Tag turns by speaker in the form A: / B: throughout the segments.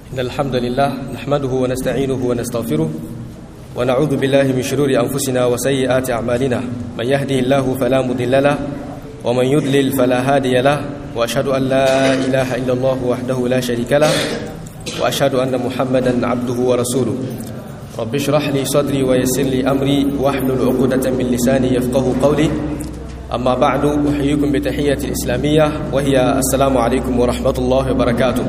A: إن الحمد لله نحمده ونستعينه ونستغفره ونعوذ بالله من شرور أنفسنا وسيئات أعمالنا من يهده الله فلا مضل له ومن يضلل فلا هادي له وأشهد أن لا إله إلا الله وحده لا شريك له وأشهد أن محمدا عبده ورسوله رب اشرح لي صدري ويسر لي أمري واحلل عقدة من لساني يفقه قولي أما بعد أحييكم بتحية الإسلامية وهي السلام عليكم ورحمة الله وبركاته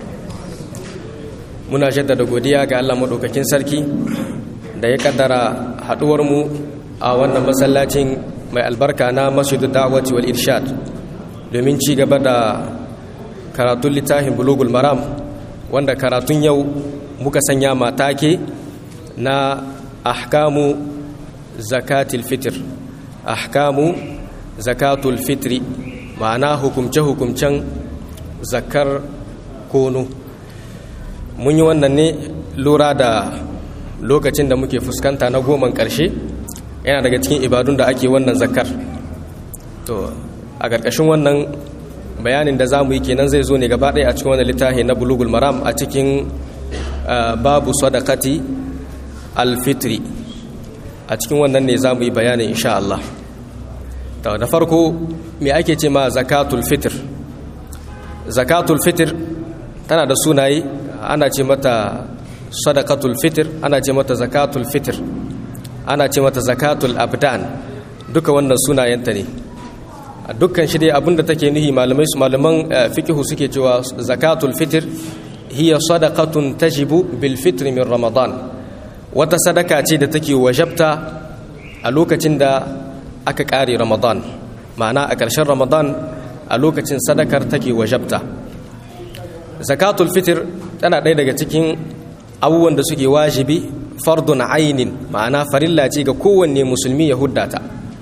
A: muna jaddada godiya ga Allah maɗaukakin sarki da ya kaddara haɗuwarmu a wannan masallacin mai albarka na masjidu da'wati wal irshad domin ci gaba da karatun littafin bulugul maram wanda karatun yau muka sanya matake na ahkamu zakatul fitr ahkamu zakatul fitri ma'ana hukumce-hukumcen zakar kono mun yi wannan ne lura da lokacin da muke fuskanta na goman ƙarshe yana daga cikin ibadun da ake wannan zakar to a ƙarƙashin wannan bayanin da za mu yi kenan zai zo ne gaba ɗaya a cikin wannan littafi na bulugul maram a cikin babu sadakati alfitri a cikin wannan ne za mu yi bayanin insha Allah da farko me ake ce ma zakatul fitr zakatul fitr tana da sunaye ana ce mata sadaqatul fitr ana ce mata zakatul fitr ana ce mata zakatul abdan duka wannan sunayenta ne a dukkan shi dai abinda take nuhi malamai su malaman fiqhu suke cewa zakatul fitr hiya sadaqatun tajibu bil fitr min ramadan wata sadaka ce da take wajabta a lokacin da aka kare ramadan ma'ana a ƙarshen ramadan a lokacin sadakar take wajabta zakatul fitr tana ɗaya daga cikin abubuwan da suke wajibi fardun ainin ma'ana farilla ce ga kowanne musulmi ya huddata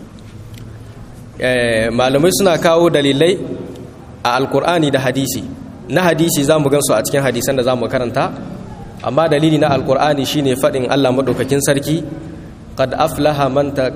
A: malamai suna kawo dalilai a alkur'ani da hadisi na hadisi za mu gansu a cikin hadisan da za mu karanta amma dalili na alkur'ani shine faɗin allah maɗaukakin sarki qad aflaha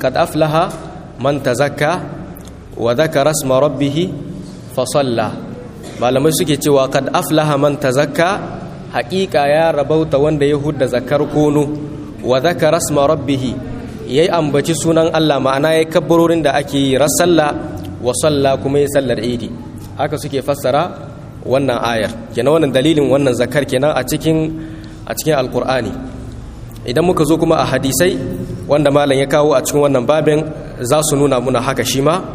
A: man tazakka wa dhakara rasma rabbihi fa salla malamai suke cewa kad aflaha man tazakka haƙiƙa ya rabauta wanda ya hudda zakar kono wa zakara rasma rabbih yayi ambaci sunan Allah ma'ana yayi kabbarorin da ake yi rasalla wa salla kuma yayi sallar idi haka suke fassara wannan ayar kenan wannan dalilin wannan zakar kenan a cikin a cikin alqur'ani idan muka zo kuma a hadisai wanda malam ya kawo a cikin wannan babin za su nuna muna haka shi ma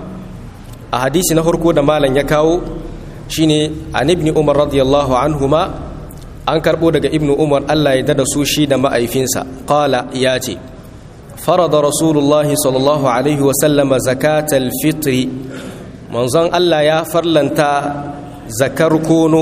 A: a hadisi na farko da malam ya kawo shine an ibni umar radiyallahu anhuma an karbo daga ibnu umar Allah ya dada su shi da ma'aifinsa qala ya ce farada rasulullahi sallallahu alaihi wa sallama zakatal fitri manzon Allah ya farlanta zakar kono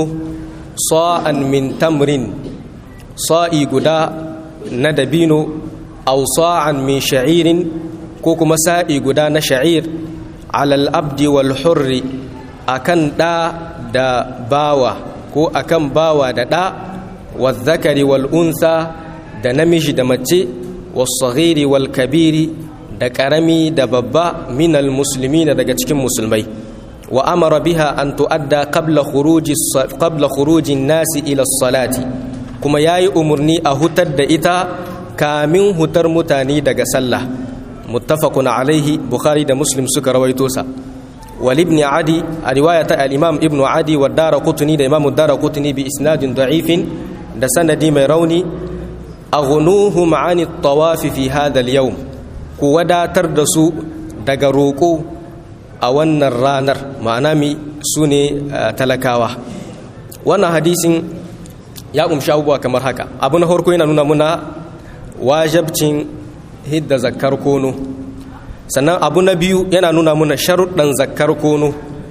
A: sa'an min tamrin sa'i guda na dabino aw sa'an min sha'irin ko kuma sa'i guda na sha'ir alal abdi wal hurri akan ɗa da bawa ko akan bawa da ɗa wazzakari wal unsa da namiji da mace wasaghiri wal kabiri da ƙarami da babba minal musulmi daga cikin musulmai wa amara biha an tu'adda qabla khuruji qabla khurujin nasi ila salati kuma yayi umurni a hutar da ita kamin hutar mutane daga sallah muttafaqun alaihi bukhari da muslim suka rawaito sa ولابن عدي رواية الإمام ابن عدي والدار قطني دا إمام الدار قطني بإسناد ضعيف دا سندي ميروني أغنوهم عن الطواف في هذا اليوم كودا تردسو دا روكو أولنا الرانر معنامي سوني تلكاوة وانا حديث يا أم شاوبوا كمر هكا أبونا هوركو ينا نونا منا واجبتين هيد ذكر كونو sannan abu na biyu yana nuna muna sharuɗan zakkar kono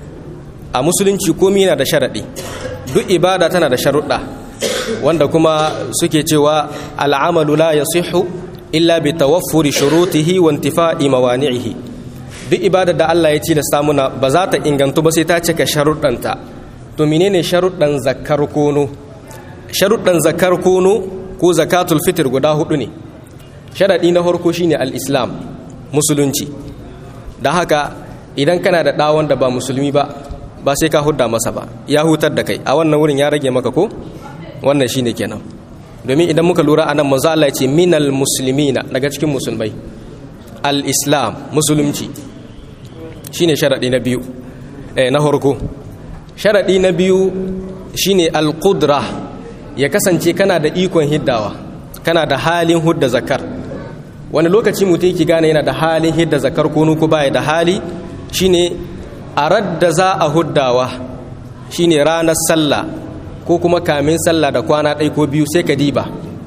A: a musulunci komi yana da sharaɗi duk ibada tana da sharuɗa wanda kuma suke cewa al'amalu la yasihu illa bi tawaffuri shurutihi wa intifa'i mawani'ihi duk ibada da Allah ya tilasta muna ba za ta ingantu ba sai ta cika sharuɗanta to menene sharuɗan zakkar kono sharuɗan zakkar kono ko zakatul fitr guda hudu ne sharaɗi na farko shine al-islam musulunci da haka idan kana da ɗawon da ba musulmi ba ba sai ka hudda masa ba ya hutar da kai a wannan wurin ya rage maka ko wannan shine kenan domin idan muka lura anan manzo Allah ya ce minal muslimina daga cikin musulmai al-islam musulunci shine sharadi na biyu eh na farko sharadi na biyu shine al-qudra ya kasance kana da ikon hiddawa kana da halin hudda zakar wani lokaci mutum yake gane yana da halin hidda zakar kunu ko baya da hali shine a radda za a huddawa shine ranar sallah ko kuma kamin sallah da kwana ɗai ko biyu sai ka diba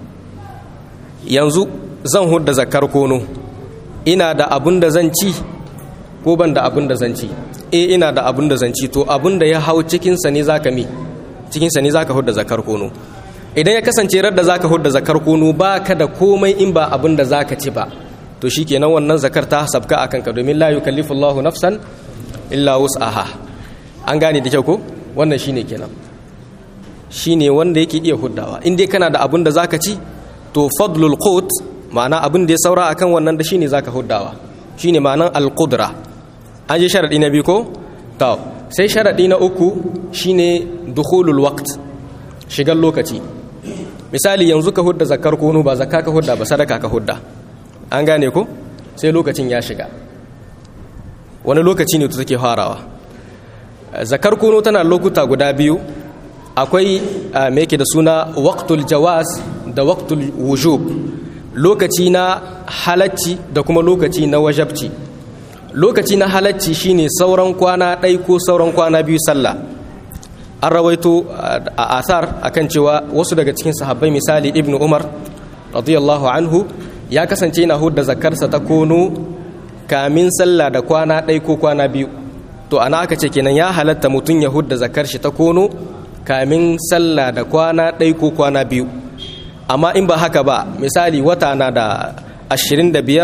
A: yanzu zan hudda zakar kono ina da abun da zan ci ko ban da abun da zan ci e ina da abun da zan ci to abun da ya hau cikinsa ne zaka mi cikinsa ne zaka hudda zakar kono idan ya kasance radda zaka hudda zakar kono ba ka da komai in ba abun da zaka ci ba to shikenan wannan zakar ta sabka akan ka domin la yukallifu Allahu nafsan illa wus'aha an gane da kyau ko wannan shine kenan shine wanda yake iya huddawa in dai kana da abun da zaka ci to fadlul qut ma'ana abin da ya saura akan wannan da shine zaka huddawa shine ma'anan al-qudra an je sharadi na biyu ko to sai sharadi na uku shine dukhulul waqt shigar lokaci misali yanzu ka hudda zakar kono ba zakka ka hudda ba sadaka ka hudda an gane ko sai lokacin ya shiga wani lokaci ne to take farawa zakar kono tana lokuta guda biyu akwai me yake da suna waqtul jawaz da waqtul wujub lokaci na halacci da kuma lokaci na wajabci lokaci na halacci shine sauran kwana ɗai ko sauran kwana biyu sallah an rawaito a asar akan cewa wasu daga cikin sahabbai misali ibnu umar radiyallahu anhu ya kasance yana hudda zakarsa ta kono kamin sallah da kwana ɗai ko kwana biyu to ana aka ce kenan ya halatta mutum ya hudda zakar shi ta kono kamin sallah da kwana ɗai ko kwana biyu amma in ba haka ba misali wata na da 25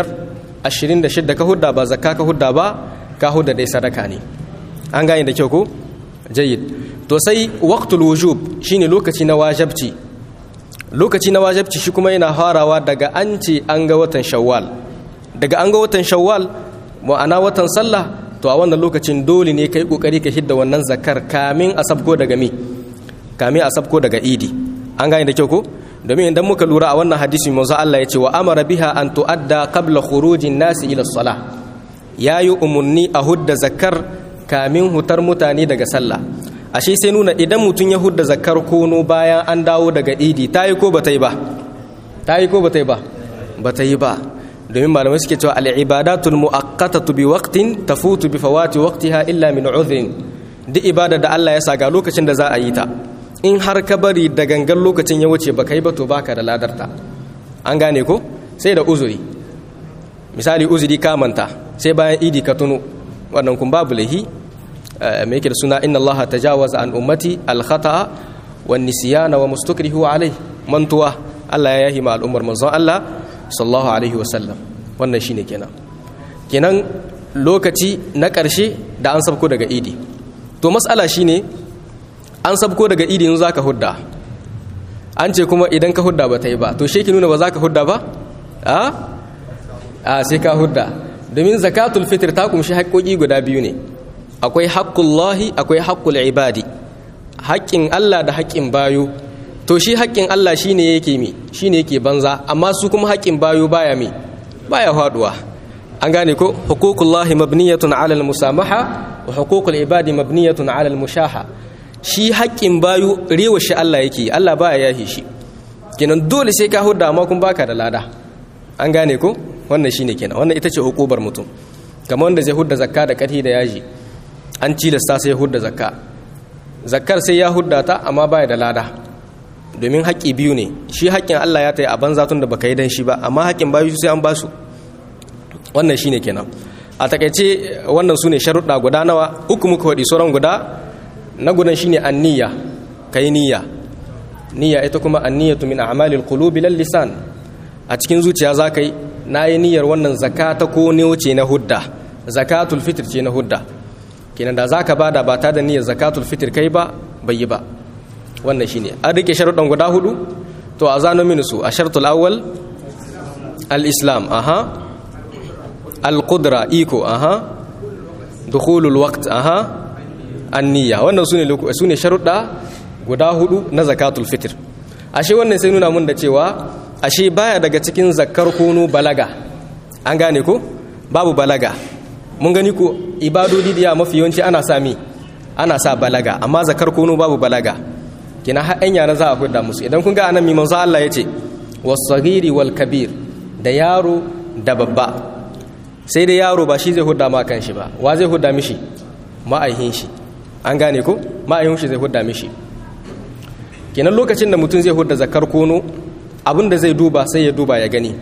A: 26 ka hudda ba zakka ka hudda ba ka hudda dai sadaka ne an gane da kyau ko jayyid to sai waqtul wujub shine lokaci na wajibci lokaci na wajibci shi kuma yana farawa daga an ce an ga watan shawwal daga an ga watan shawwal ma'ana watan sallah to a wannan lokacin dole ne kai kokari ka hidda wannan zakar kamin a sabko daga mi kamin a sabko daga idi an gane da kyau ko domin idan muka lura a wannan hadisi manzo Allah ya ce wa amara biha an tuadda qabla khurujin nasi ila salah yayi umunni a hudda zakar kamin hutar mutane daga sallah ashe sai nuna idan mutum ya hudda zakar kono bayan an dawo daga idi tayi ko bata yi ba tayi ko bata yi ba bata yi ba domin malamai suke cewa al-ibadatul muaqqatatu bi waqtin tafutu bi fawati waqtiha illa min udhrin duk ibada da Allah ya sa ga lokacin da za a yi ta in har ka bari da gangan lokacin ya wuce baka yi ba to baka da ladarta an gane ko sai da uzuri misali uzuri ka manta sai bayan idi ka tuno wannan kun babu lahi me yake da suna inna allaha tajawaza an ummati al khata'a wan nisyana wa mustakrihu alai mantuwa Allah ya yahi ma al'ummar manzon Allah sallallahu alaihi wasallam wannan shine kenan kenan lokaci na ƙarshe da an sabko daga idi to mas'ala shine an sabko daga idi yanzu zaka hudda an ce kuma idan ka hudda ba ta yi ba to shi nuna ba za ka hudda ba a a sai ka hudda domin zakatul fitr ta kumshi haƙƙoƙi guda biyu ne akwai haƙƙullahi akwai haƙƙul ibadi haƙƙin Allah da haƙƙin bayo to shi haƙƙin Allah shine yake mi shine yake banza amma su kuma haƙƙin bayo baya mi baya faduwa an gane ko huququllahi mabniyatun ala al-musamaha wa huququl ibadi mabniyatun ala al-mushaha shi haƙƙin bayu rewa shi Allah yake Allah ba ya yahi shi kenan dole sai ka hudda amma kun baka da lada an gane ko wannan shine kenan wannan ita ce hukubar mutum kamar wanda zai hudda zakka da ƙarfi da yaji an cilasta sai ya hudda zakka zakkar sai ya hudda ta amma baya da lada domin haƙƙi biyu ne shi haƙƙin Allah ya tayi a banza tun da baka yi dan shi ba amma haƙƙin bayu sai an basu wannan shine kenan a takaice wannan su ne sharuɗa guda nawa uku muka faɗi sauran guda na gudan shine anniya kai niyya niyya ita kuma anniyatu min a'malil qulubi lal lisan a cikin zuciya zaka yi nayi niyyar wannan zakata ko ne wuce na hudda zakatul fitr ce na hudda kenan da zaka bada ba ta da niyyar zakatul fitr kai ba bai yi ba wannan shine an rike sharuɗan guda hudu to a zano mini su a shartul awwal al-islam aha al-qudra iko aha dukhulul waqt aha anniya wannan su ne sharuɗa guda hudu na zakatul fitr ashe wannan sai nuna mun da cewa ashe baya daga cikin zakkar kunu balaga an gane ko babu balaga mun gani ko ibadodi da mafi yawanci ana sa mi ana sa balaga amma zakar kunu babu balaga kina har ɗan yara za a hudda musu idan kun ga anan mi manzo Allah yace was-saghiri wal kabir da yaro da babba sai da yaro ba shi zai hudda ma kan shi ba wa zai hudda mishi ma'aihin shi an gane ko ma'aihin shi zai hudda mishi kenan lokacin da mutum zai hudda zakar kunu abin da zai duba sai ya duba ya gani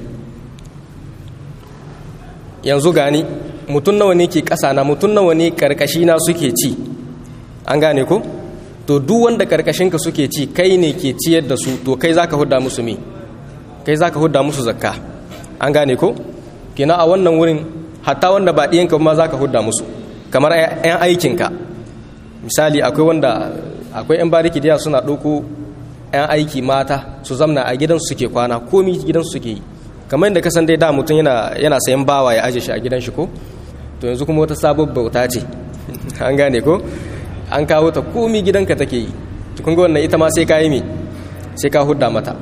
A: yanzu gani mutum nawa ne ke ƙasa na mutum nawa ne karkashi na suke ci an gane ko to duk wanda karkashinka suke ci kai ne ke ciyar da su to kai zaka hudda musu me kai zaka hudda musu zakka an gane ko kina a wannan wurin hatta wanda ba ɗiyanka ma zaka hudda musu kamar 'yan aikinka misali akwai wanda akwai 'yan bariki da suna ɗauko 'yan aiki mata su zamna a gidansu suke kwana komi gidansu suke yi kamar yadda kasan dai da mutum yana yana sayan bawa ya aje shi a gidan shi ko to yanzu kuma wata sabon bauta ce an gane ko an kawo ta komi gidanka take yi kun ga wannan ita ma sai ka yi me sai ka hudda mata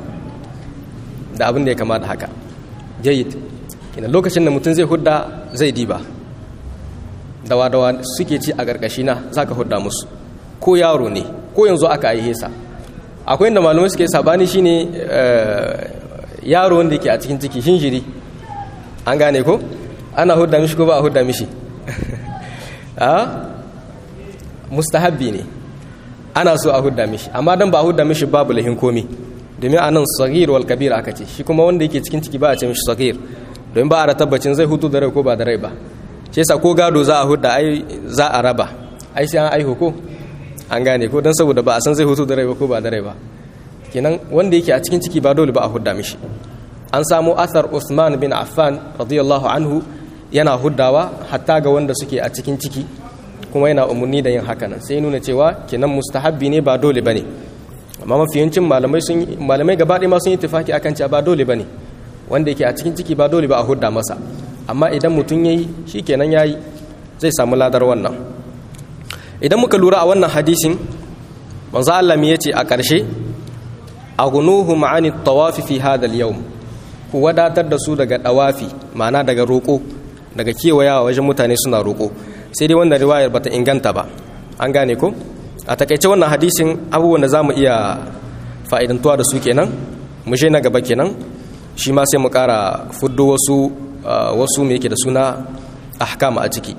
A: da abin da ya kamata haka jayyid kina lokacin da mutum zai hudda zai diba dawa dawa suke ci a karkashi na zaka hudda musu ko yaro ne ko yanzu aka aihe sa akwai inda malamai suke sabani shine yaro wanda yake a cikin ciki shinjiri an gane ko ana hudda mishi ko ba a hudda mishi a mustahabbi ne ana so a hudda mishi amma dan ba a hudda mishi babu lahin komi domin a nan sagir wal kabir aka ce shi kuma wanda yake cikin ciki ba a ce mishi sagir domin ba a da tabbacin zai hutu da rai ko ba da rai ba shi yasa ko gado za a hudda ai za a raba ai sai an aihu ko an gane ko don saboda ba a san zai hutu da rai ba ko ba da rai ba kenan wanda yake a cikin ciki ba dole ba a hudda mishi an samu athar Uthman bin Affan radiyallahu anhu yana huddawa hatta ga wanda suke a cikin ciki kuma yana umarni da yin hakanan sai nuna cewa kenan mustahabbi ne ba dole bane amma mafiyancin malamai sun malamai gaba ɗaya ma sun yi tafaki akan cewa ba dole bane wanda yake a cikin ciki ba dole ba a hudda masa amma idan mutum yayi shikenan yayi zai samu ladar wannan idan muka lura a wannan hadisin manzo Allah me yace a ƙarshe aghnuhum 'ani at-tawafi fi hadha al-yawm ku wadatar da su daga dawafi ma'ana daga roko daga kewayawa wajen mutane suna roko sai dai wannan riwayar bata inganta ba an gane ko a takaice wannan hadisin abubuwan da zamu iya fa'idantuwa da su kenan mu na gaba kenan shi ma sai mu ƙara fuddo wasu wasu me yake da suna ahkam a ciki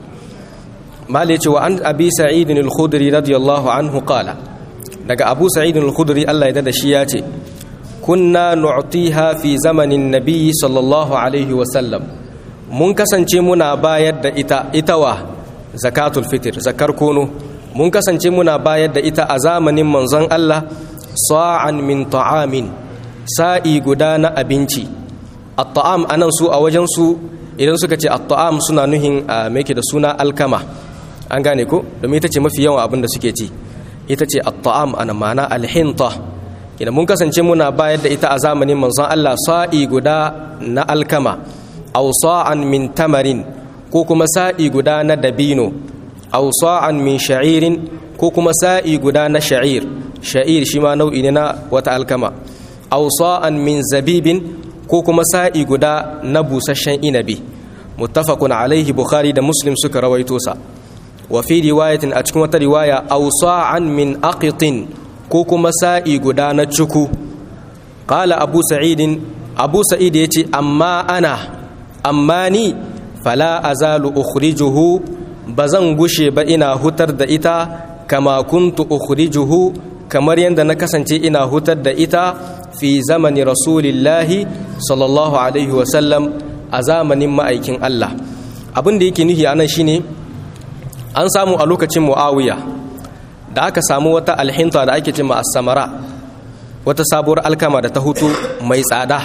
A: mali ce wa an abi sa'idin al-khudri radiyallahu anhu qala daga abu sa'idin al-khudri Allah ya dada shi ya ce kunna nu'tiha fi zamanin nabi sallallahu alaihi wa sallam mun kasance muna bayar da ita itawa zakatul fitr zakar kono mun kasance muna bayar da ita a zamanin manzon Allah sa'an min ta'amin sa'i guda na abinci at-ta'am anan su a wajen su idan suka ce at-ta'am suna nuhin me da suna alkama an gane ko domin ita ce mafi yawan abin da suke ci ita ce at-ta'am ana ma'ana al-hinta kina mun kasance muna bayar da ita a zamanin manzon Allah sa'i guda na alkama aw sa'an min tamarin ko kuma sa'i guda na dabino aw sa'an min sha'irin ko kuma sa'i guda na sha'ir sha'ir shi ma nau'i ne na wata alkama aw sa'an min zabibin ko kuma sa'i guda na busasshen inabi muttafaqun alaihi bukhari da muslim suka rawaito sa wa fi riwayatin a cikin wata riwaya aw sa'an min aqitin ko kuma sa'i guda na cuku qala abu sa'idin abu sa'id yace amma ana amma ni fala azalu ukhrijuhu bazan gushe ba ina hutar da ita kama kuntu ukhrijuhu kamar yadda na kasance ina hutar da ita fi zamani rasulillahi sallallahu alaihi wasallam a zamanin ma'aikin Allah abin da yake nufi anan shine an samu a lokacin muawiya da aka samu wata alhinta da ake cima as-samara wata sabuwar alkama da ta hutu mai tsada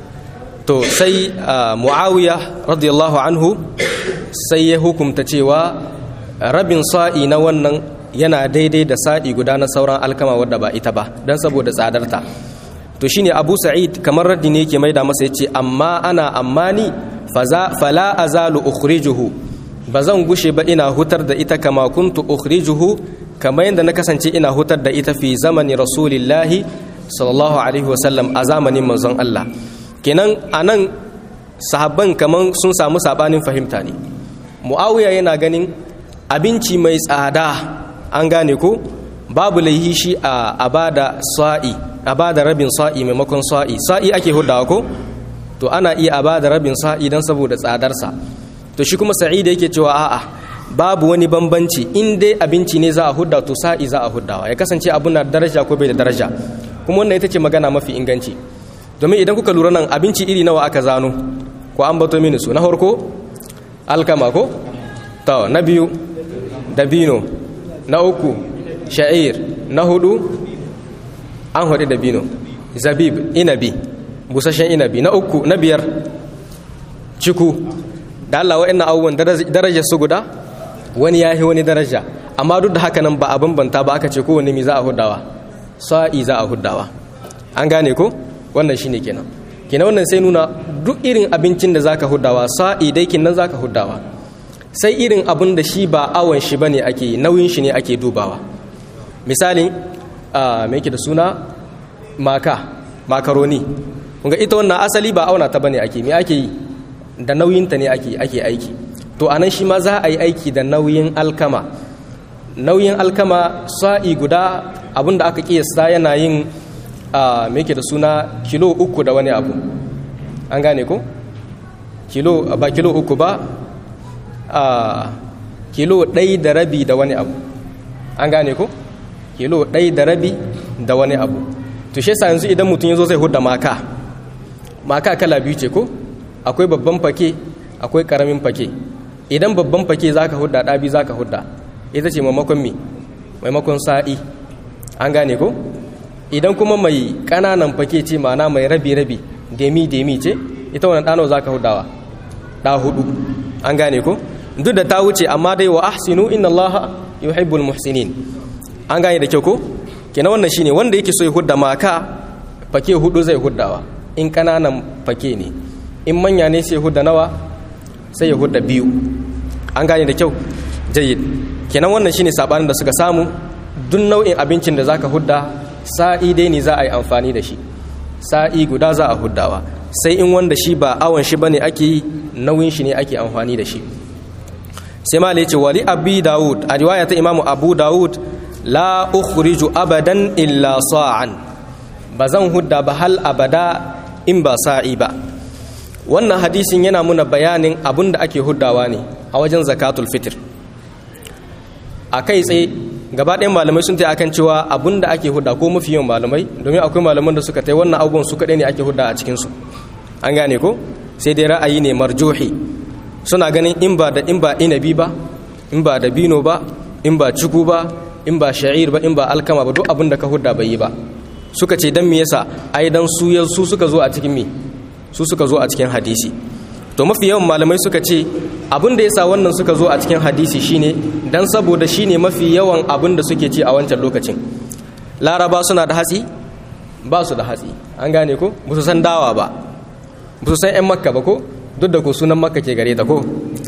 A: to sai muawiya radiyallahu anhu sai ya hukumta cewa rabin sa'i na wannan yana daidai da sa'i guda na sauran alkama wadda ba ita ba don saboda tsadarta to shine abu sa'id kamar raddi ne yake maida masa yace amma ana amma ni fala azalu ukhrijuhu ba zan gushe ba ina hutar da ita kama kuntu ukhrijuhu kamar yadda na kasance ina hutar da ita fi zamani rasulillahi sallallahu alaihi wasallam a zamanin manzon Allah kenan anan sahabban kaman sun samu sabanin fahimta ne muawiya yana ganin abinci mai tsada an gane ko babu laihi shi a bada sa'i a bada rabin sa'i maimakon sa'i sa'i ake hudawa ko to ana iya a bada rabin sa'i dan saboda tsadarsa to shi kuma sa'id yake cewa a'a babu wani bambanci in dai abinci ne za a hudda to sa'i za a huddawa ya kasance abun na daraja ko bai da daraja kuma wannan ita ce magana mafi inganci domin idan kuka lura nan abinci iri nawa aka zano ko an bato mini su na farko alkama ko to na biyu dabino na uku sha'ir na hudu an hudu dabino zabib inabi busashen inabi na uku na biyar ciku da Allah wa'annan abubuwan darajar su guda wani yahi wani daraja amma duk da haka nan ba a bambanta ba aka ce kowanne mi za a hudawa sa'i za a hudawa an gane ko wannan shine kenan kenan wannan sai nuna duk irin abincin da zaka hudawa sa'i dai kinan zaka hudawa sai irin abin da shi ba awon shi bane ake nauyin shi ne ake dubawa misali me yake da suna maka makaroni kunga ita wannan asali ba auna ta bane ake me ake yi da nauyinta ne ake ake aiki to anan shi ma za a yi aiki da nauyin alkama nauyin alkama sa'i guda abinda aka kiyasta yana yin a me yake da suna kilo uku da wani abu an gane ko kilo ba kilo uku ba a kilo ɗai da rabi da wani abu an gane ko kilo ɗai da rabi da wani abu to shi yanzu idan mutum ya zo zai hudda maka maka kala biyu ce ko akwai babban fake akwai karamin fake idan babban fake zaka hudda ɗabi zaka hudda ita ce maimakon mi maimakon sa'i an gane ko idan kuma mai ƙananan fake ce mana mai rabi-rabi demi-demi ce ita wani ɗano zaka huddawa ɗa hudu an gane ko duk da ta wuce amma dai wa ahsinu inna Allah yuhibbul muhsinin an gane da kyau ko kenan wannan shine wanda yake so ya hudda maka fake hudu zai huddawa in ƙananan fake ne in manya ne sai hudda nawa sai ya hudda biyu an gane da kyau jayyid kenan wannan shine sabanin da suka samu duk nau'in abincin da zaka hudda sa'i dai ne za a yi amfani da shi sa'i guda za a huddawa sai in wanda shi ba awon shi bane ake yi nauyin shi ne ake amfani da shi sai ma ce wali abi dawud a riwaya ta imamu abu dawud la ukhriju abadan illa sa'an ba zan hudda ba hal abada in ba sa'i ba wannan hadisin yana muna bayanin abin da ake huddawa ne a wajen zakatul fitr a kai tsaye gaba ɗayan malamai sun tai akan cewa abin da ake hudda ko mafi yawan malamai domin akwai malaman da suka tai wannan abubuwan su kaɗai ne ake hudda a cikinsu an gane ko sai dai ra'ayi ne marjuhi suna ganin in ba da in ba inabi ba in ba da bino ba in ba ciku ba in ba sha'ir ba in ba alkama ba duk abin da ka hudda bai yi ba suka ce dan me yasa ai dan su su suka zo a cikin me su suka zo a cikin hadisi to mafi yawan malamai suka ce abin da yasa wannan suka zo a cikin hadisi shine dan saboda shine mafi yawan abin da suke ci a wancan lokacin laraba suna da hatsi ba su da hatsi an gane ko ba su san dawa ba ba su san 'yan makka ba ko duk da ko sunan makka ke gare ta ko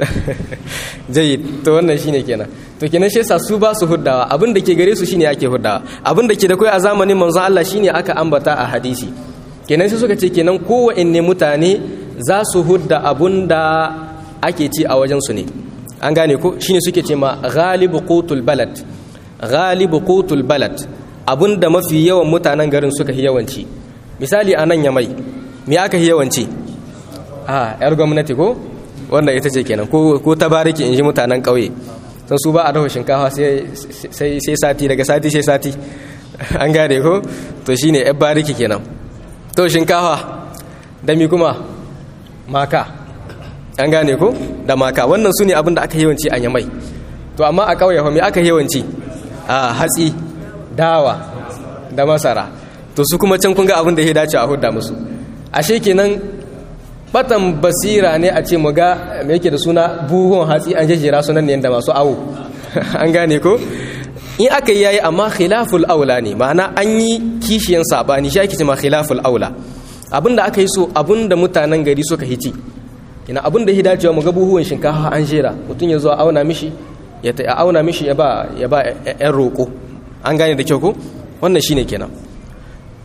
A: jayi to wannan shine kenan to kenan shi yasa su ba su huddawa abin da ke gare su shine ake huddawa abin da ke da kai a zamanin manzon Allah shine aka ambata a hadisi kenan sai suka ce kenan kowanne mutane za su hudda abun da ake ci a wajen su ne an gane ko shine suke ce ma ghalibu qutul balad ghalibu qutul balad abun da mafi yawan mutanen garin suka yi yawanci misali a nan yamai me aka yi yawanci a yar gwamnati ko wanda ita ce kenan ko ta bariki in ji mutanen ƙauye sun su ba a dafa shinkafa sai sati daga sati sai sati an gane ko to shine yar bariki kenan to shinkafa da mi kuma maka an gane ko da maka wannan su ne abin da aka yawanci a yamai to amma a ƙauye fa me aka yawanci a hatsi dawa da masara to su kuma can kun ga abin da ya dace a hudda musu ashe kenan batan basira ne a ce mu ga me yake da suna buhun hatsi an jejjera sunan ne da masu awo an gane ko in aka yi yayi amma khilaful aula ne ma'ana an yi kishiyan sabani shi ake cewa khilaful aula abinda aka yi so abinda mutanen gari suka hici ina abinda ya dacewa mu ga buhuwan shinkafa an jera mutum ya zo a auna mishi ya ta auna mishi ya ba ya ba yan roko an gane da kyau ko wannan shine kenan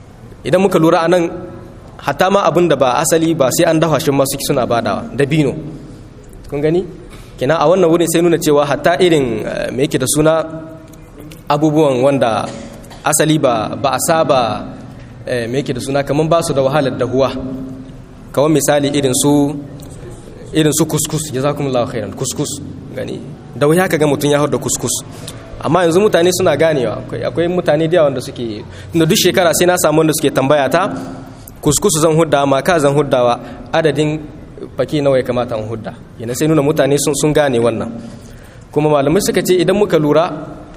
A: idan muka lura anan hatta ma abin da ba asali ba sai an dafa shi masu suna badawa dabino kun gani kina a wannan wurin sai nuna cewa hatta irin me yake da suna abubuwan wanda asali ba ba a saba me yake da suna kaman ba su da wahalar dahuwa kawai misali irin su irin su kuskus jazakumullahu khairan kuskus gani da wuya ka ga mutum ya da kuskus amma yanzu mutane suna ganewa akwai mutane da wanda suke da duk shekara sai na samu wanda suke tambaya ta kuskus zan hudda ma ka zan huddawa adadin faki nawa ya kamata in hudda yana sai nuna mutane sun sun gane wannan kuma malamai suka ce idan muka lura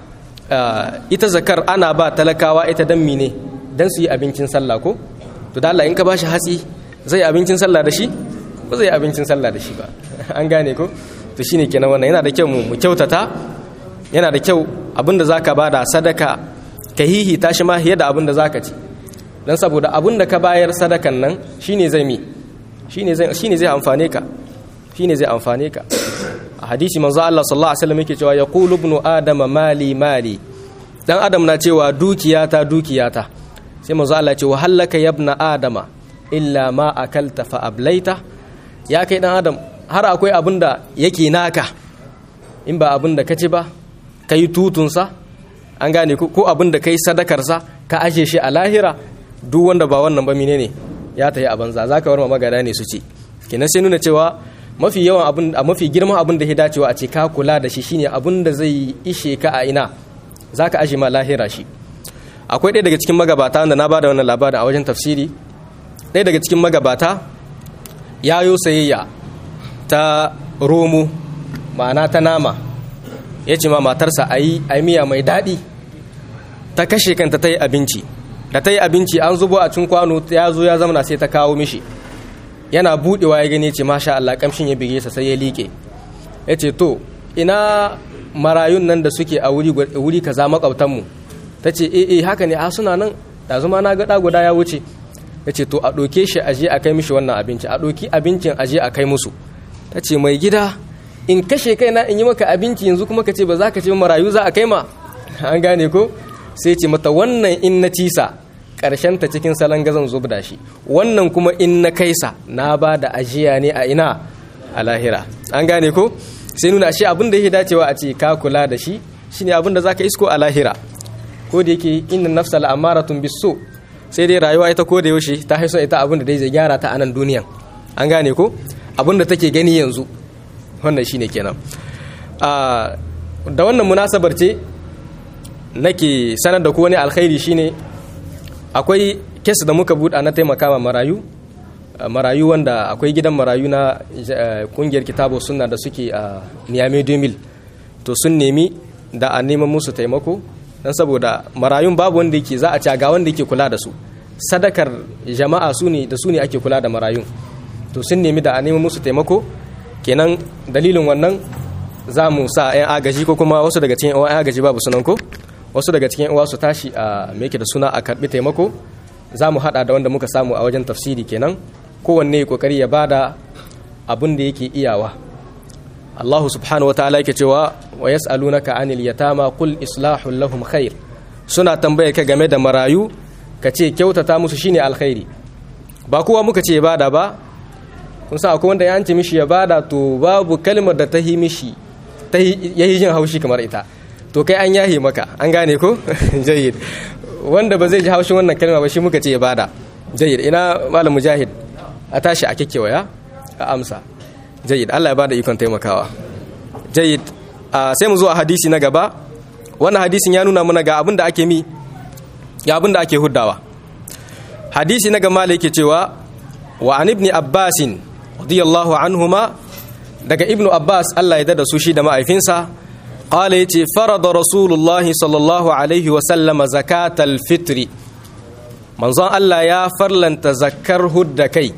A: ita zakar ana ba talakawa ita dan mine dan su yi abincin sallah ko to da Allah in ka bashi hatsi zai abincin sallah da shi ba zai abincin sallah da shi ba an gane ko to shine kenan wannan yana da kyau mu kyautata yana da kyau abinda zaka bada sadaka ka hihi tashi ma fiye da abinda zaka ci dan saboda abinda ka bayar sadakan nan shine zai mi shine zai shine zai amfane ka shine zai amfane ka a hadisi manzo Allah sallallahu alaihi wasallam yake cewa yaqulu ibnu adama mali mali dan adam na cewa dukiyata dukiyata sai manzo Allah ya ce wa hallaka yabna adama illa ma akalta fa ablaita ya kai dan adam har akwai abin da yake naka in ba abin da ka ci ba ka yi tutunsa an gane ko abin da ka yi sadakarsa ka ashe shi a lahira duk wanda ba wannan ba mine ne ya ta yi a banza za ka bar ma magana ne su ci kenan sai nuna cewa mafi yawan abin a mafi girman abin da ya dacewa a ce ka kula da shi shine abin da zai ishe ka a ina za ka ashe ma lahira shi akwai ɗaya daga cikin magabata wanda na ba da wannan labarin a wajen tafsiri ɗaya daga cikin magabata ya yo sayayya ta romo ma'ana ta nama ya ce ma matarsa a yi miya mai daɗi ta kashe kanta ta yi abinci da ta yi abinci an zubo a cin kwano ya zo ya zamana sai ta kawo mishi yana buɗewa ya gani ce masha Allah kamshin ya bige sa sai ya liƙe ya ce to ina marayun nan da suke a wuri kaza makwabtanmu ta ce eh eh haka ne a suna nan da zuma na ga guda ya wuce ya ce to a ɗauke shi aje a kai mishi wannan abinci a ɗauki abincin aje a kai musu ta ce mai gida in kashe kaina in yi maka abinci yanzu kuma ka ce ba za ka ce marayu za a kai ma an gane ko sai ce mata wannan in na cisa ƙarshen ta cikin salon gazan zubda shi wannan kuma in na kaisa na ba da ajiya ne a ina a lahira an gane ko sai nuna shi abin da yake dacewa a ce ka kula da shi shine abin da zaka isko a lahira ko da yake inna nafsal amaratun bisu sai dai rayuwa ita ko da yaushe ta haiso ita abin da dai zai gyara ta a nan duniyan an gane ko abin da take gani yanzu wannan shine kenan da wannan munasabar ce nake sanar da ku wani alkhairi shine akwai kes da muka buɗa na taimaka ma marayu marayu wanda akwai gidan marayu na kungiyar kitabo suna da suke a Niamey 2000 to sun nemi da a neman musu taimako don saboda marayun babu wanda yake za a ci ga wanda yake kula da su sadakar jama'a su ne da su ne ake kula da marayun to sun nemi da a neman musu taimako kenan dalilin wannan za mu sa 'yan agaji ko kuma wasu daga cikin 'yan agaji babu sunan ko wasu daga cikin 'yan su tashi a meke da suna a karbi taimako za mu hada da wanda muka samu a wajen tafsiri kenan kowanne kokari ya bada abin da yake iyawa Allah subhanahu wataala yake cewa wa yas'alunaka anil yatama qul islahul lahum khair suna tambayar ka game da marayu ka ce kyautata musu shine alkhairi ba kowa muka ce bada ba kun sa akwai wanda ya ce mishi ya bada to babu kalmar da ta yi mishi ta yi jin haushi kamar ita to kai an yahe maka an gane ko jayyid wanda ba zai ji haushin wannan kalma ba shi muka ce ya bada jayyid ina malam mujahid a tashi a kekkewaya a amsa jayyid Allah ya bada ikon taimakawa jayyid sai mu zuwa hadisi na gaba wannan hadisin ya nuna mana ga abin da ake mi ga abin da ake huddawa hadisi na gama yake cewa wa an ibni abbasin radiyallahu anhuma daga ibnu abbas Allah ya dada su shi da ma'aifinsa qala yace farada rasulullah sallallahu alaihi wa sallama zakatal fitri manzon Allah ya farlanta zakkar hudda kai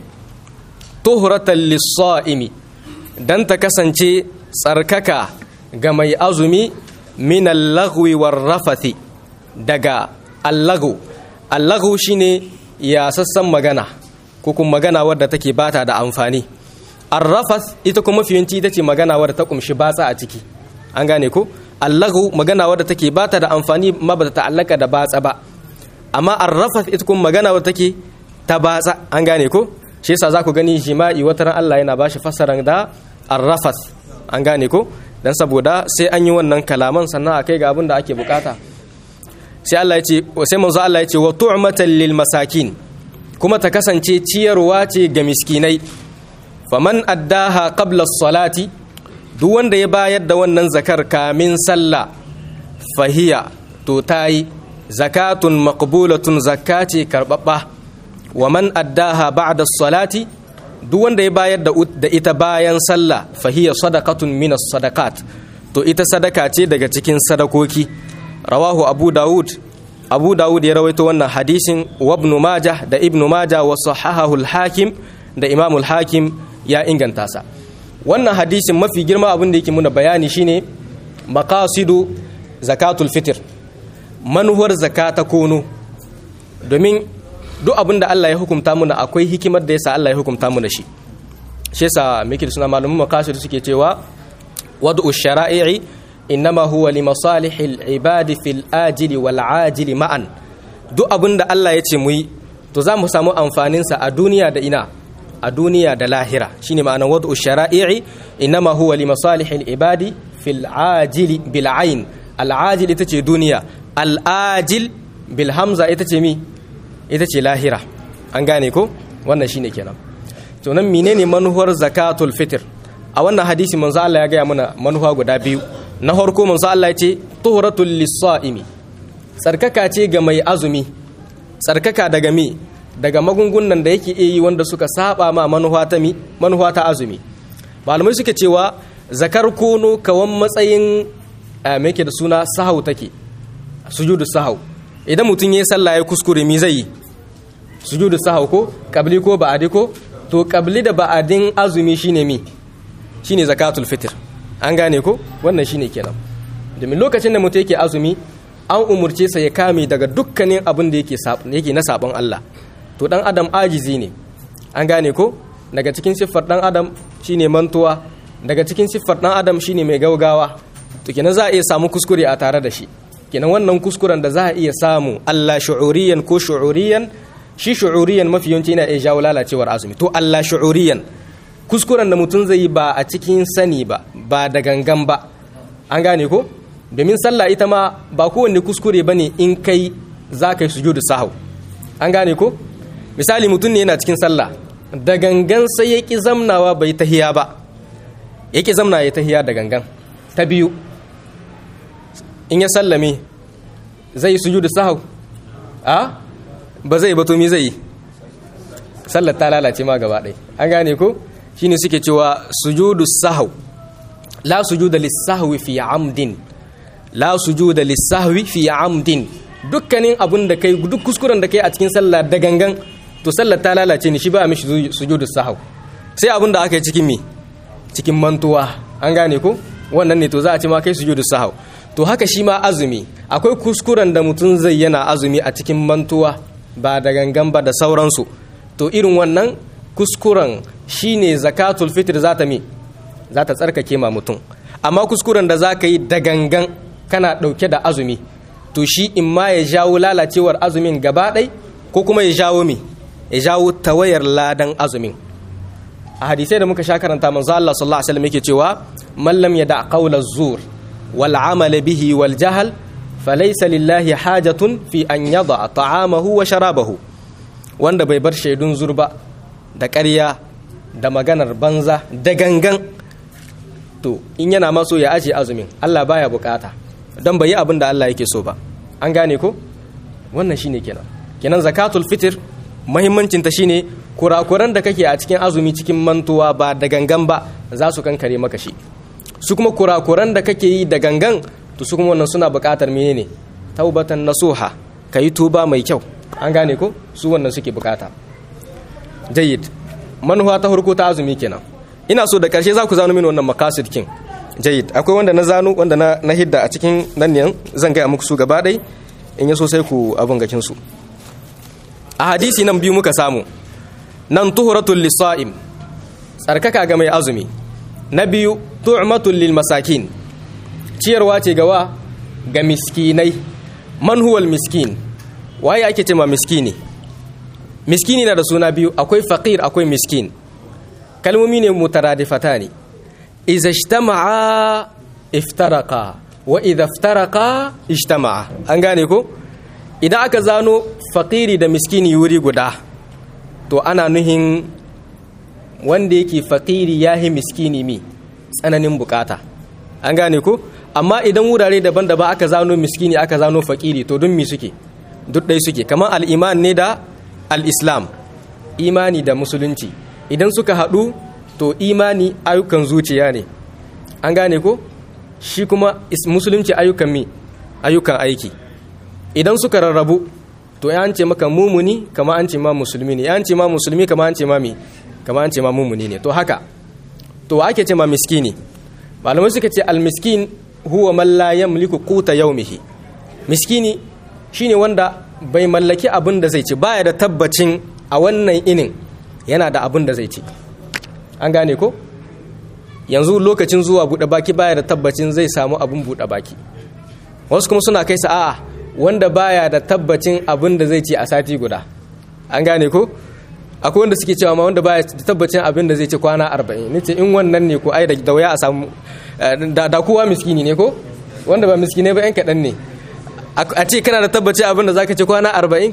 A: tuhratan lis-sa'imi dan ta kasance tsarkaka ga mai azumi min al-laghwi war-rafathi daga al-laghu al-laghu shine ya sassan magana ko kuma magana wadda take bata da amfani arrafas ita kuma fiyanci ita ce magana wadda ta kumshi batsa a ciki an gane ko allahu magana wadda take bata da amfani ma ba ta ta'allaka da batsa ba amma arrafath ita kuma magana wata take ta batsa an gane ko shi yasa za ku gani jima'i wata ran Allah yana bashi fassaran da arrafath an gane ko dan saboda sai an yi wannan kalaman sannan a kai ga abin da ake bukata sai Allah ya ce sai manzo Allah ya ce wa tu'matan lil masakin kuma ta kasance ciyarwa ce ga miskinai faman addaha qabla as-salati duk wanda ya bayar da wannan zakar kamin sallah fahiya to tayi zakatun maqbulatun zakati karbabba wa man addaha ba'da as-salati duk wanda ya bayar da ita bayan sallah fahiya sadaqatun min as-sadaqat to ita sadaka ce daga cikin sadakoki rawahu abu daud abu daud ya rawaito wannan hadisin wa ibn majah da ibn majah wa sahahahu al-hakim da imam al-hakim ya inganta sa wannan hadisin mafi girma abin da yake muna bayani shine maqasidu zakatul fitr manuwar zakata kono domin duk abin da Allah ya hukunta muna akwai hikimar da yasa Allah ya hukunta muna shi shi yasa muke da suna malamin maqasid suke cewa wad'u shara'i innama huwa li masalihil ibadi fil ajili wal ajili ma'an duk abin da Allah ya ce mu yi to za mu samu amfanin sa a duniya da ina a duniya da lahira shine ma'anar wad'u shara'i innama huwa li masalihil ibadi fil ajili bil ain al ajil ita ce duniya al ajil bil hamza ita ce mi ita ce lahira an gane ko wannan shine kenan to nan menene manuwar zakatul fitr a wannan hadisi manzo Allah ya gaya mana manuwa guda biyu na farko manzo Allah ya ce tuhratul lis-sa'imi tsarkaka ce ga mai azumi tsarkaka daga mi daga magungunan da yake yi wanda suka saba ma manuwa ta mi manuwa ta azumi malamai suke cewa zakar kono kawan matsayin me yake da suna sahau take sujudu sahau idan mutum yayi sallah ya kuskure mi zai yi sujudu sahau ko kabli ko ba'adi ko to kabli da ba'adin azumi shine mi shine zakatul fitr an gane ko wannan shine kenan domin lokacin da mutum yake azumi an umurce sa ya kame daga dukkanin abin da yake yake na sabon Allah to dan adam ajizi ne an gane ko daga cikin siffar dan adam shine mantuwa daga cikin siffar dan adam shine mai gaugawa to kenan za a iya samu kuskure a tare da shi kenan wannan kuskuren da za a iya samu Allah shu'uriyan ko shu'uriyan shi shu'uriyan mafi yawanci yana iya jawo lalacewar azumi to Allah shu'uriyan kuskuren da mutum zai yi ba a cikin sani ba ba da gangan ba an gane ko domin sallah ita ma ba kowanne kuskure bane in kai za ka yi sujudu sahau an gane ko misali mutum ne yana cikin sallah da gangan sai ya ki zamnawa bai tahiya ba ya ki zamna ya tahiya da gangan ta biyu in ya sallame zai yi sujudu sahau a ba zai ba to me zai yi sallar ta lalace ma gaba ɗaya an gane ko shine suke cewa sujudu sahau la sujuda lis-sahwi fi amdin la sujuda lis-sahwi fi amdin dukkanin abun da kai duk kuskuren da kai a cikin sallah da gangan to sallar ta lalace ne shi ba mishi sujudu sahau sai abun da aka yi cikin me cikin mantuwa an gane ko wannan ne to za a ce ma kai sujudu sahau to haka shi ma azumi akwai kuskuren da mutum zai yana azumi a cikin mantuwa ba da gangan ba da sauransu to irin wannan kuskuren shine zakatul fitr za ta mi za ta tsarkake ma mutum amma kuskuren da za ka yi da gangan kana ɗauke da azumi to shi in ma ya jawo lalacewar azumin gaba ɗai ko kuma ya jawo mi ya jawo tawayar ladan azumin a hadisai da muka sha karanta manzo Allah sallallahu alaihi wasallam yake cewa man lam yada qawla zur wal amala bihi wal jahl falaysa lillahi hajatun fi an yada ta'amahu wa sharabahu wanda bai bar shaidun zurba da ƙarya da maganar banza da gangan to in yana maso ya ajiye azumin Allah baya bukata don bai yi abin da Allah yake so ba an gane ko wannan shine kenan kenan zakatul fitr muhimmancin ta shine kurakuran da kake a cikin azumi cikin mantuwa ba da gangan ba za su kankare maka shi su kuma kurakuran da kake yi da gangan to su kuma wannan suna bukatar menene taubatan nasuha kayi tuba mai kyau an gane ko su wannan suke bukata jayyid manufa ta farko ta azumi kenan ina so da karshe za ku zano mini wannan makasid kin jayyid akwai wanda na zano wanda na, na hidda a cikin nan ne zan gaya muku su gaba ɗai in ya so sai ku abin gakin su a hadisi nan biyu muka samu nan tuhuratul lisa'im tsarkaka ga mai azumi na biyu tu'matul lil masakin ciyarwa ce gawa ga miskinai man huwal miskin waye ake ce ma miskini miskini na da suna biyu akwai faqir akwai miskin kalmomi ne mutaradifata ne iza ijtama'a iftaraqa wa idha iftaraqa ijtama'a an gane ko idan aka zano faqiri da miskini wuri guda to ana nuhin wanda yake faqiri yahi miskini mi tsananin bukata an gane ko amma idan wurare daban-daban aka zano miskini aka zano faqiri to dun mi suke duk dai suke kamar al-iman ne da al-islam imani da musulunci idan suka haɗu to imani ayyukan zuciya ne an gane ko shi kuma musulunci ayyukan mi ayyukan aiki idan suka rarrabu to ya an ce maka mumuni kama an ce ma musulmi ne ya an ce ma musulmi kama an ce ma mi kama an ce ma mumuni ne to haka to wa ake ce ma miskini malamai suka ce almiskin huwa man la yamliku quta yawmihi miskini shine wanda bai mallaki abin da zai ci baya da tabbacin a wannan inin yana da abin da zai ci an gane ko yanzu lokacin zuwa buɗe baki baya da tabbacin zai samu abin buɗe baki wasu kuma suna kai sa'a wanda baya da tabbacin abin da zai ci a sati guda an gane ko akwai wanda suke cewa ma wanda baya da tabbacin abin da zai ci kwana arba'in ni ce in wannan ne ko ai da wuya a samu da kowa miskini ne ko wanda ba miskine ba yan kaɗan ne a ce kana da tabbacin abin da zaka ci kwana arba'in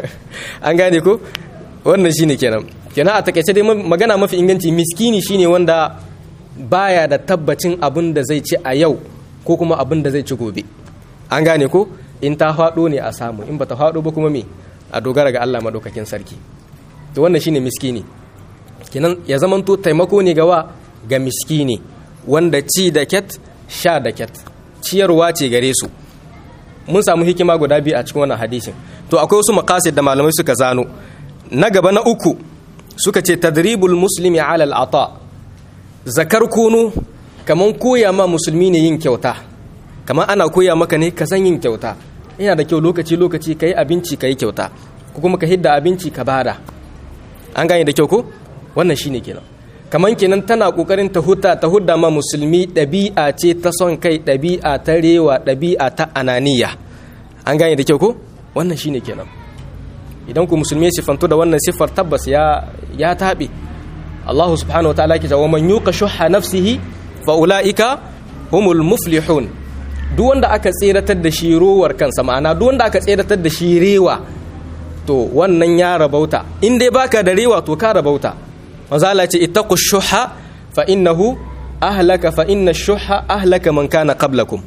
A: an gane ko wannan shine kenan kenan a takaice dai magana mafi inganci miskini shine wanda baya da tabbacin abin da zai ci a yau ko kuma abin da zai ci gobe an gane ko in ta faɗo ne a samu in bata faɗo ba kuma me a dogara ga Allah madaukakin sarki to wannan shine miskini kenan ya zamanto taimako ne gawa ga miskini wanda ci da ket sha da ket ciyarwa ce gare su mun samu hikima guda biyu a cikin wannan hadisin to akwai wasu makasid da malamai suka zano na gaba na uku suka ce tadribul muslimi ala al'ata zakar kunu kaman koya ma musulmi ne yin kyauta kaman ana koya maka ne ka san yin kyauta yana da kyau lokaci lokaci ka yi abinci ka yi kyauta ko kuma ka hidda abinci ka bada an gane da kyau ko wannan shine kenan kaman kenan tana kokarin ta huta ta hudda ma musulmi ɗabi'a ce ta son kai ɗabi'a ta rewa ɗabi'a ta ananiya an gane da kyau ko wannan shine kenan idan ku musulmi ya sifanto da wannan siffar tabbas ya ya taɓe Allah subhanahu wataala ke cewa man yuqa shuhha nafsihi fa ulaika humul muflihun duk wanda aka tseratar da shi rowar kansa ma'ana duk wanda aka tseratar da shi rewa to wannan ya rabauta in dai baka da rewa to ka rabauta mazala ce ittaqu shuhha fa innahu ahlaka fa inna shuhha ahlaka man kana qablakum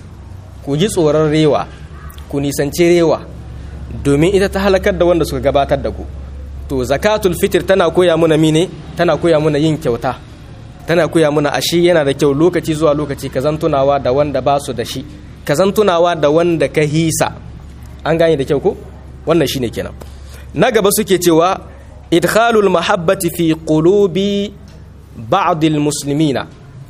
A: ku ji tsoron rewa ku nisanci rewa domin ita ta halakar da wanda suka gabatar da ku to zakatul fitr tana koya muna mine tana koya muna yin kyauta tana koya muna ashi yana da kyau lokaci zuwa lokaci ka zantunawa da wanda ba su da shi ka zantunawa da wanda ka hisa an gane da kyau ko wannan shine kenan na gaba suke cewa idkhalul mahabbati fi qulubi ba'd muslimina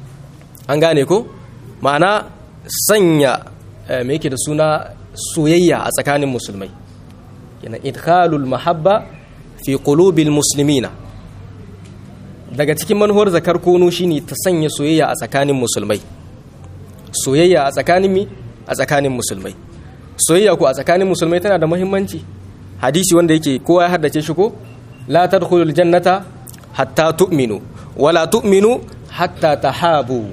A: an gane ko ma'ana sanya me yake da suna soyayya a tsakanin musulmai yana idkhalul mahabba fi qulubil muslimina daga cikin manuwar zakar kono shine ta sanya soyayya a tsakanin musulmai soyayya a tsakanin mi a tsakanin musulmai soyayya ko a tsakanin musulmai tana da muhimmanci hadisi wanda yake kowa ya haddace shi ko la tadkhulul jannata hatta tu'minu wala tu'minu hatta tahabu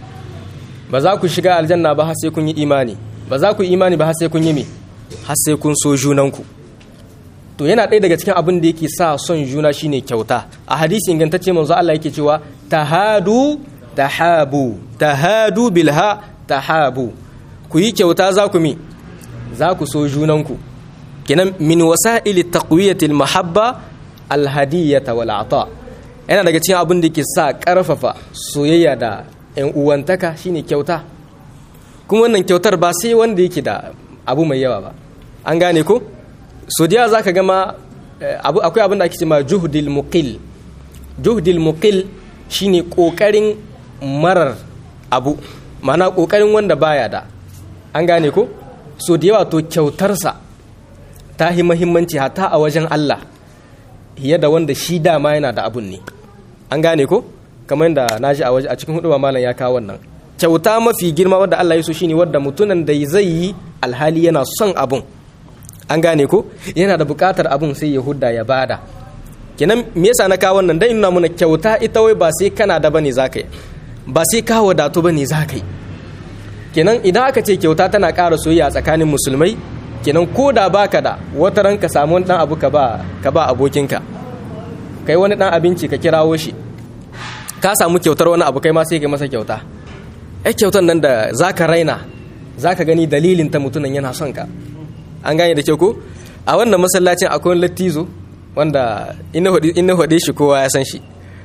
A: ba za ku shiga aljanna ba har sai kun yi imani ba za ku yi imani ba har sai kun yi me har sai kun so junanku to yana ɗaya daga cikin abin da yake sa son juna shine kyauta a hadisi ingantacce manzo Allah yake cewa tahadu tahabu tahadu bilha tahabu ku yi kyauta za ku mi za ku so junanku kenan min wasa'ili taqwiyatil mahabba alhadiyata wal ata yana daga cikin abin da yake sa karfafa soyayya da yan uwantaka shine kyauta kuma wannan kyautar ba sai wanda yake da abu mai yawa ba an gane ko so da za ka gama akwai abin da ake cewa juhdil muqil juhdil muqil shine kokarin marar abu mana kokarin wanda baya da an gane ko so da yawa to kyautarsa ta yi mahimmanci hata a wajen Allah fiye da wanda shi dama yana da abun ne an gane ko kamar yadda na ji a cikin hudu malam ya kawo wannan kyauta mafi girma wadda Allah ya so shine wadda mutunan da zai yi alhali yana son abun an gane ko yana da buƙatar abun sai ya hudda ya bada kenan me yasa na kawo wannan dan nuna mana kyauta ita wai ba sai kana da bane zaka yi ba sai ka wadatu bane zaka yi kenan idan aka ce kyauta tana ƙara soyayya tsakanin musulmai kenan ko da baka da wata ran ka samu wani dan abu ka ba ka ba abokinka kai wani dan abinci ka kirawo shi ka samu kyautar wani abu kai ma sai ka masa kyauta ai kyautar nan da zaka raina zaka gani dalilin ta mutunan yana son ka an gane da kyau ko a wannan masallacin akwai wani lattizo wanda ina hade shi kowa ya san shi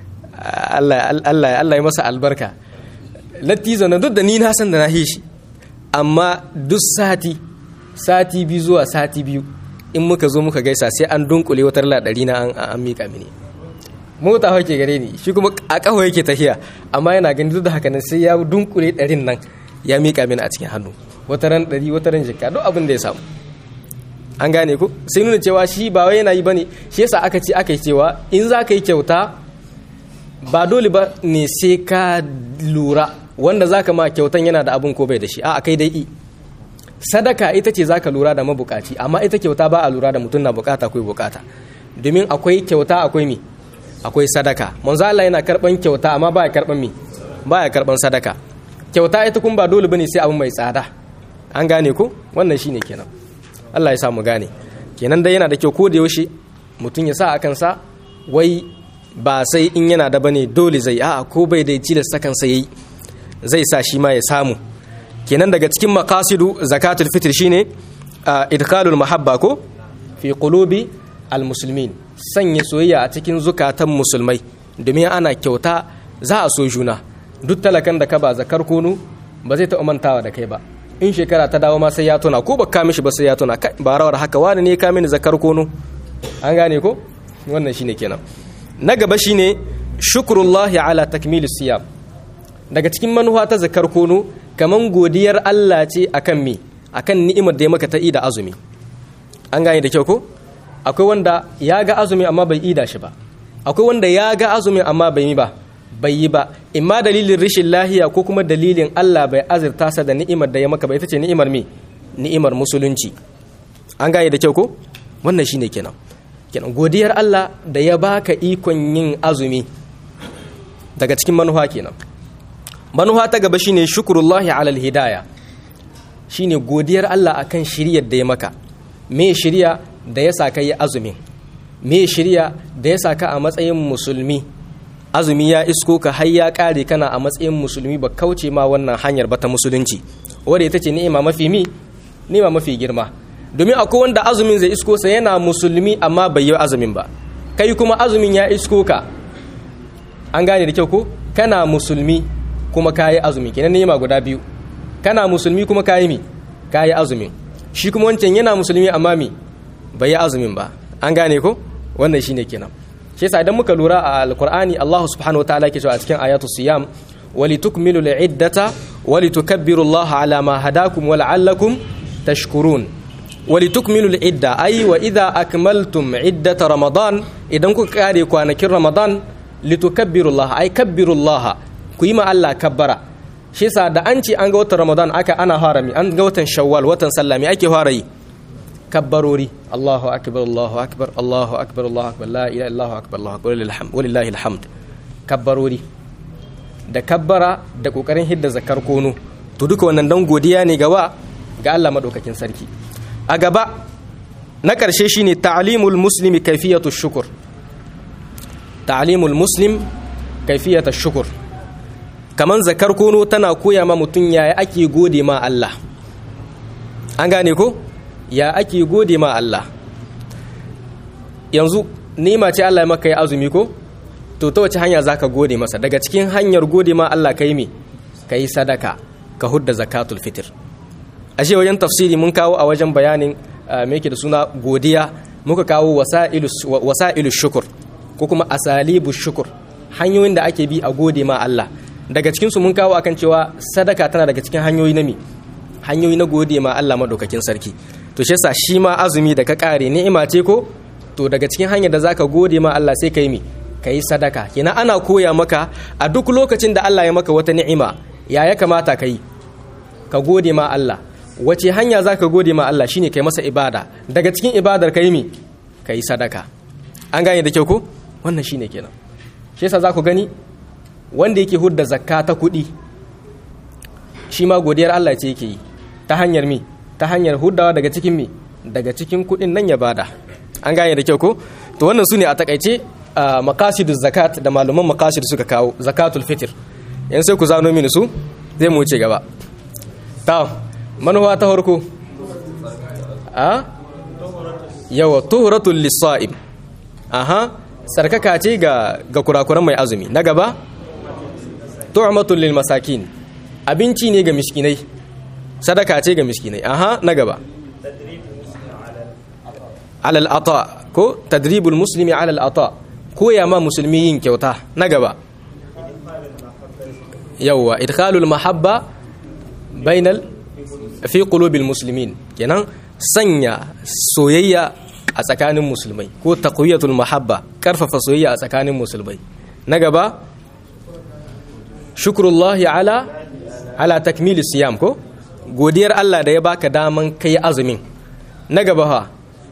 A: Allah Allah ya masa albarka lattizo na duk da ni na san da na shi amma duk sati sati biyu zuwa sati biyu in muka zo muka gaisa sai an dunkule wutar ladari na an mika mini mota hake gare ni shi kuma a kawo yake tafiya amma yana gani duk da haka nan sai ya dunkule ɗarin nan ya mika mini a cikin hannu wata ran ɗari wata ran jikka duk abin da ya samu an gane ku sai nuna cewa shi ba wai yana yi bane shi yasa aka ce aka yi cewa in za ka yi kyauta ba dole ba ne sai ka lura wanda za ka ma kyautan yana da abin ko bai da shi a kai dai i sadaka ita ce za ka lura da mabukaci amma ita kyauta ba a lura da mutum na bukata akwai bukata domin akwai kyauta akwai mi akwai sadaka manzo Allah yana karban kyauta amma ba ya karban mi ba ya karban sadaka kyauta ita kun ba dole bane sai abu mai tsada an gane ko wannan shine kenan Allah ya sa mu gane kenan dai yana da kyau ko da yaushe mutum ya sa a kansa wai ba sai in yana da bane dole zai a'a ko bai da tilasta kansa yayi zai sa shi ma ya samu kenan daga cikin maqasidu zakatul fitr shine idkhalul mahabba ko fi qulubi almuslimin sanya soyayya a cikin zukatan musulmai domin ana kyauta za a so juna duk talakan da ka ba zakar kunu ba zai taɓa mantawa da kai ba in shekara ta dawo ma sai ya tuna ko baka mishi ba sai ya tuna ba rawar haka wani ne ka mini zakar kunu an gane ko wannan shine kenan na gaba shine shukrullahi ala takmil siyam daga cikin manuwa ta zakar kunu kaman godiyar Allah ce akan me akan ni'imar da ya maka ta ida azumi an gane da kyau ko akwai wanda ya ga azumi amma bai ida shi ba akwai wanda ya ga azumi amma bai yi ba bai yi ba imma dalilin rashin lahiya ko kuma dalilin Allah bai azurta sa da ni'imar da ya maka ba ita ce ni'imar me ni'imar musulunci an gane da kyau ko wannan shine kenan kenan godiyar Allah da ya baka ikon yin azumi daga cikin manuha kenan manuha ta gaba shine shukrullahi alal hidaya shine godiyar Allah akan shiryar da ya maka me shirya da ya sa ka yi azumin me shirya da ya sa ka a matsayin musulmi azumi ya isko ka har ya kare kana a matsayin musulmi ba kauce ma wannan hanyar ba ta musulunci wadda ita ce ni'ima mafi mi ni'ima mafi girma domin akwai wanda azumin zai isko sa yana musulmi amma bai yi azumin ba kai kuma azumin ya isko ka an gane da kyau ko kana musulmi kuma kayi azumi kenan ni'ima guda biyu kana musulmi kuma kayi mi kayi azumin shi kuma wancan yana musulmi amma mi bai yi azumin ba an gane ko wannan shine kenan shi yasa idan muka lura a alqur'ani Allah subhanahu wataala yake cewa a cikin ayatu siyam walitukmilu al'iddata walitukabbiru Allah ala ma hadakum wa la'allakum tashkurun walitukmilu al'idda ay wa idha akmaltum iddata ramadan idan kuka kare kwanakin ramadan litukabbiru Allah ay kabbiru Allah ku yi ma Allah kabbara shi yasa da an ce an ga watan ramadan aka ana harami an ga watan shawwal watan sallami ake fara yi kabbarori Allahu akbar Allahu akbar Allahu akbar Allahu akbar la ilaha illallah akbar Allahu akbar walillahi alhamd kabbarori da kabbara da kokarin hidda zakar kono to duka wannan dan godiya ne gawa ga Allah madaukakin sarki a gaba na karshe shine ta'limul muslimi kayfiyatu shukr ta'limul muslim kayfiyatu shukr kaman zakar kono tana koya ma mutum yaya ake gode ma Allah an gane ko ya ake gode ma Allah yanzu nima ce Allah ya maka yi azumi ko to ta wace hanya zaka gode masa daga cikin hanyar gode ma Allah kai me kai sadaka ka hudda zakatul fitr ashe wajen tafsiri mun kawo a wajen bayanin me yake da suna godiya muka kawo wasa'ilu shukur ko kuma asalibu shukur hanyoyin da ake bi a gode ma Allah daga cikin su mun kawo akan cewa sadaka tana daga cikin hanyoyi na mi hanyoyi na gode ma Allah madaukakin sarki to shi yasa shi ma azumi da ka kare ni'ima ce ko to daga cikin hanyar da zaka gode ma Allah sai kai mi kai sadaka kina ana koya maka a duk lokacin da Allah ya maka wata ni'ima ya ya kamata kai ka gode ma Allah wace hanya za ka gode ma Allah shine kai masa ibada daga cikin ibadar ka yi mi ka yi sadaka an gane da kyau ko wannan shine kenan shi yasa za ku gani wanda yake hudda zakka ta kuɗi shi ma godiyar Allah ce yake yi ta hanyar mi ta hanyar huddawa daga cikin mi daga cikin kuɗin nan ya bada an gane da kyau ko to wannan su ne a takaice maqasiduz zakat da malaman maqasid suka kawo zakatul fitr yan sai ku zano mini su zai mu wuce gaba ta manuwa ta farko a yawa tuhuratul lisa'im aha sarkaka ce ga ga kurakuran mai azumi na gaba tu'matul lil masakin abinci ne ga miskinai sadaka ce ga miskinai aha na gaba alal ata ko tadribul muslimi alal ata koya ma musulmi yin kyauta na gaba yawwa idkhalul mahabba bainal fi qulubil muslimin kenan sanya soyayya a tsakanin musulmai ko taqwiyatul mahabba karfafa soyayya a tsakanin musulmai na gaba shukrullahi ala ala takmili siyam ko godiyar Allah da ya baka daman kai azumin na gaba ha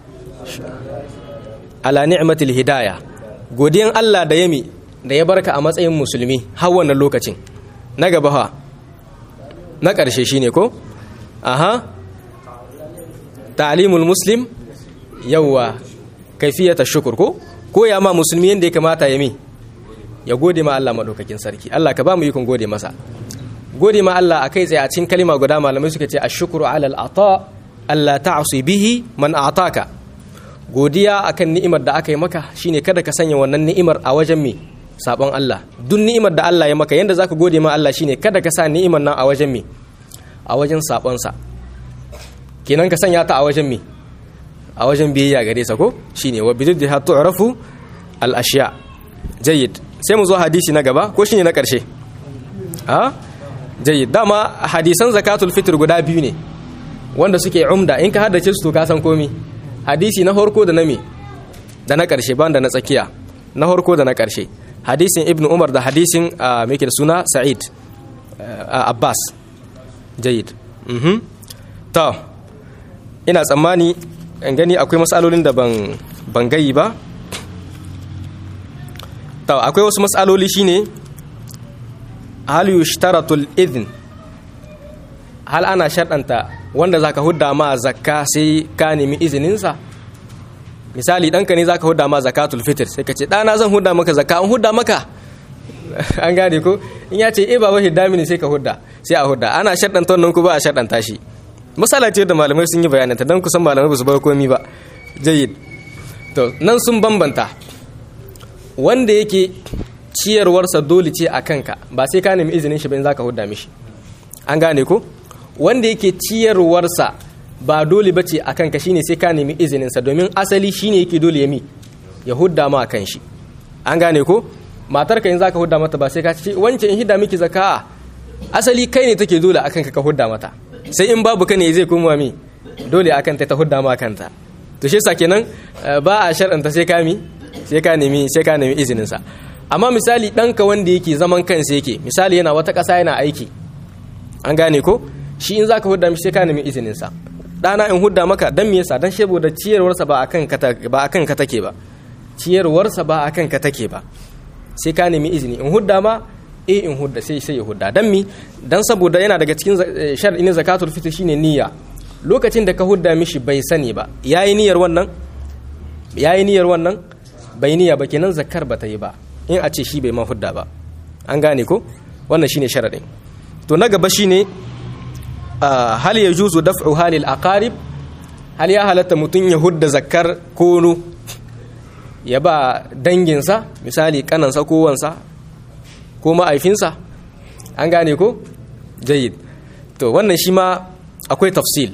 A: ala ni'matil hidaya godiyan Allah da yami da ya barka a matsayin musulmi har wannan lokacin na gaba ha na ƙarshe shine ko aha ta'limul muslim yawa kaifiyata shukur ko ko ya ma musulmi yanda ya kamata ya mi ya gode ma Allah madaukakin sarki Allah ka ba mu yikon gode masa gode ma Allah akai tsaye a cikin kalima guda malamai suka ce ashkuru ala al-ata Allah ta'asi bihi man a'taka godiya akan ni'imar da aka yi maka shine kada ka sanya wannan ni'imar a wajen me sabon Allah duk ni'imar da Allah ya maka yanda zaka gode ma Allah shine kada ka sa ni'imar nan a wajen me a wajen sabon sa kenan ka sanya ta a wajen me a wajen biyayya gare sa ko shine wa bididha tu'rafu al ashiya jayyid sai mu zo hadisi na gaba ko shine na karshe ha jayyid dama hadisan zakatul fitr guda biyu ne wanda suke umda in ka haddace su to ka san komi hadisi na farko da na me da na karshe ban da na tsakiya na farko da na karshe hadisin ibnu umar da hadisin me da suna sa'id abbas jayyid mhm to ina tsammani in gani akwai matsalolin da ban ban gayi ba to akwai wasu matsaloli shine hal yushtaratul idhn hal ana sharɗanta wanda zaka hudda ma zakka sai ka nemi izininsa misali ɗanka ne zaka hudda ma zakatul fitr sai ka ce ɗana zan hudda maka zakka an hudda maka an gane ko in ya ce eh baba hidda mini sai ka hudda sai a hudda ana sharɗanta wannan ku ba a sharɗanta shi misala ce da malamai sun yi bayananta don kusan malamai ba su bar komi ba jayyid to nan sun bambanta wanda yake ciyarwarsa dole ce a kanka ba sai ka nemi izinin shi ba in zaka hudda mishi an gane ko wanda yake ciyarwarsa ba dole bace a kanka shine sai ka nemi izininsa domin asali shine yake dole ya mi ya hudda ma kan shi an gane ko matarka in zaka hudda mata ba sai ka ce wance in hidda miki zakka asali kai ne take dole akan ka ka hudda mata sai in babu ka ne zai koma mi dole akan ta ta hudda ma kanta to shi yasa kenan ba a shar'anta sai ka mi sai ka nemi sai ka nemi izininsa amma misali ɗanka wanda yake zaman kansa yake misali yana wata ƙasa yana aiki an gane ko shi in zaka hudda mishi sai ka nemi izininsa ɗana in hudda maka dan me yasa dan saboda ciyarwarsa ba akan ka ba akan ka take ba ciyarwarsa ba akan ka take ba sai ka nemi izini in hudda ma eh in hudda sai sai ya hudda dan mi dan saboda yana daga cikin shar'i na zakatul fitr shine niyya lokacin da ka hudda mishi bai sani ba yayi niyyar wannan yayi niyyar wannan bai niyya ba kenan zakar ba ta yi ba in a ce shi bai ma hudda ba an gane ko wannan shine sharadin to na gaba shine hal yajuzu daf'u halil aqarib hal ya halatta mutun ya hudda zakar kono ya ba danginsa misali kanansa ko wansa ko ma'aifinsa an gane ko jayid to wannan shi ma akwai tafsil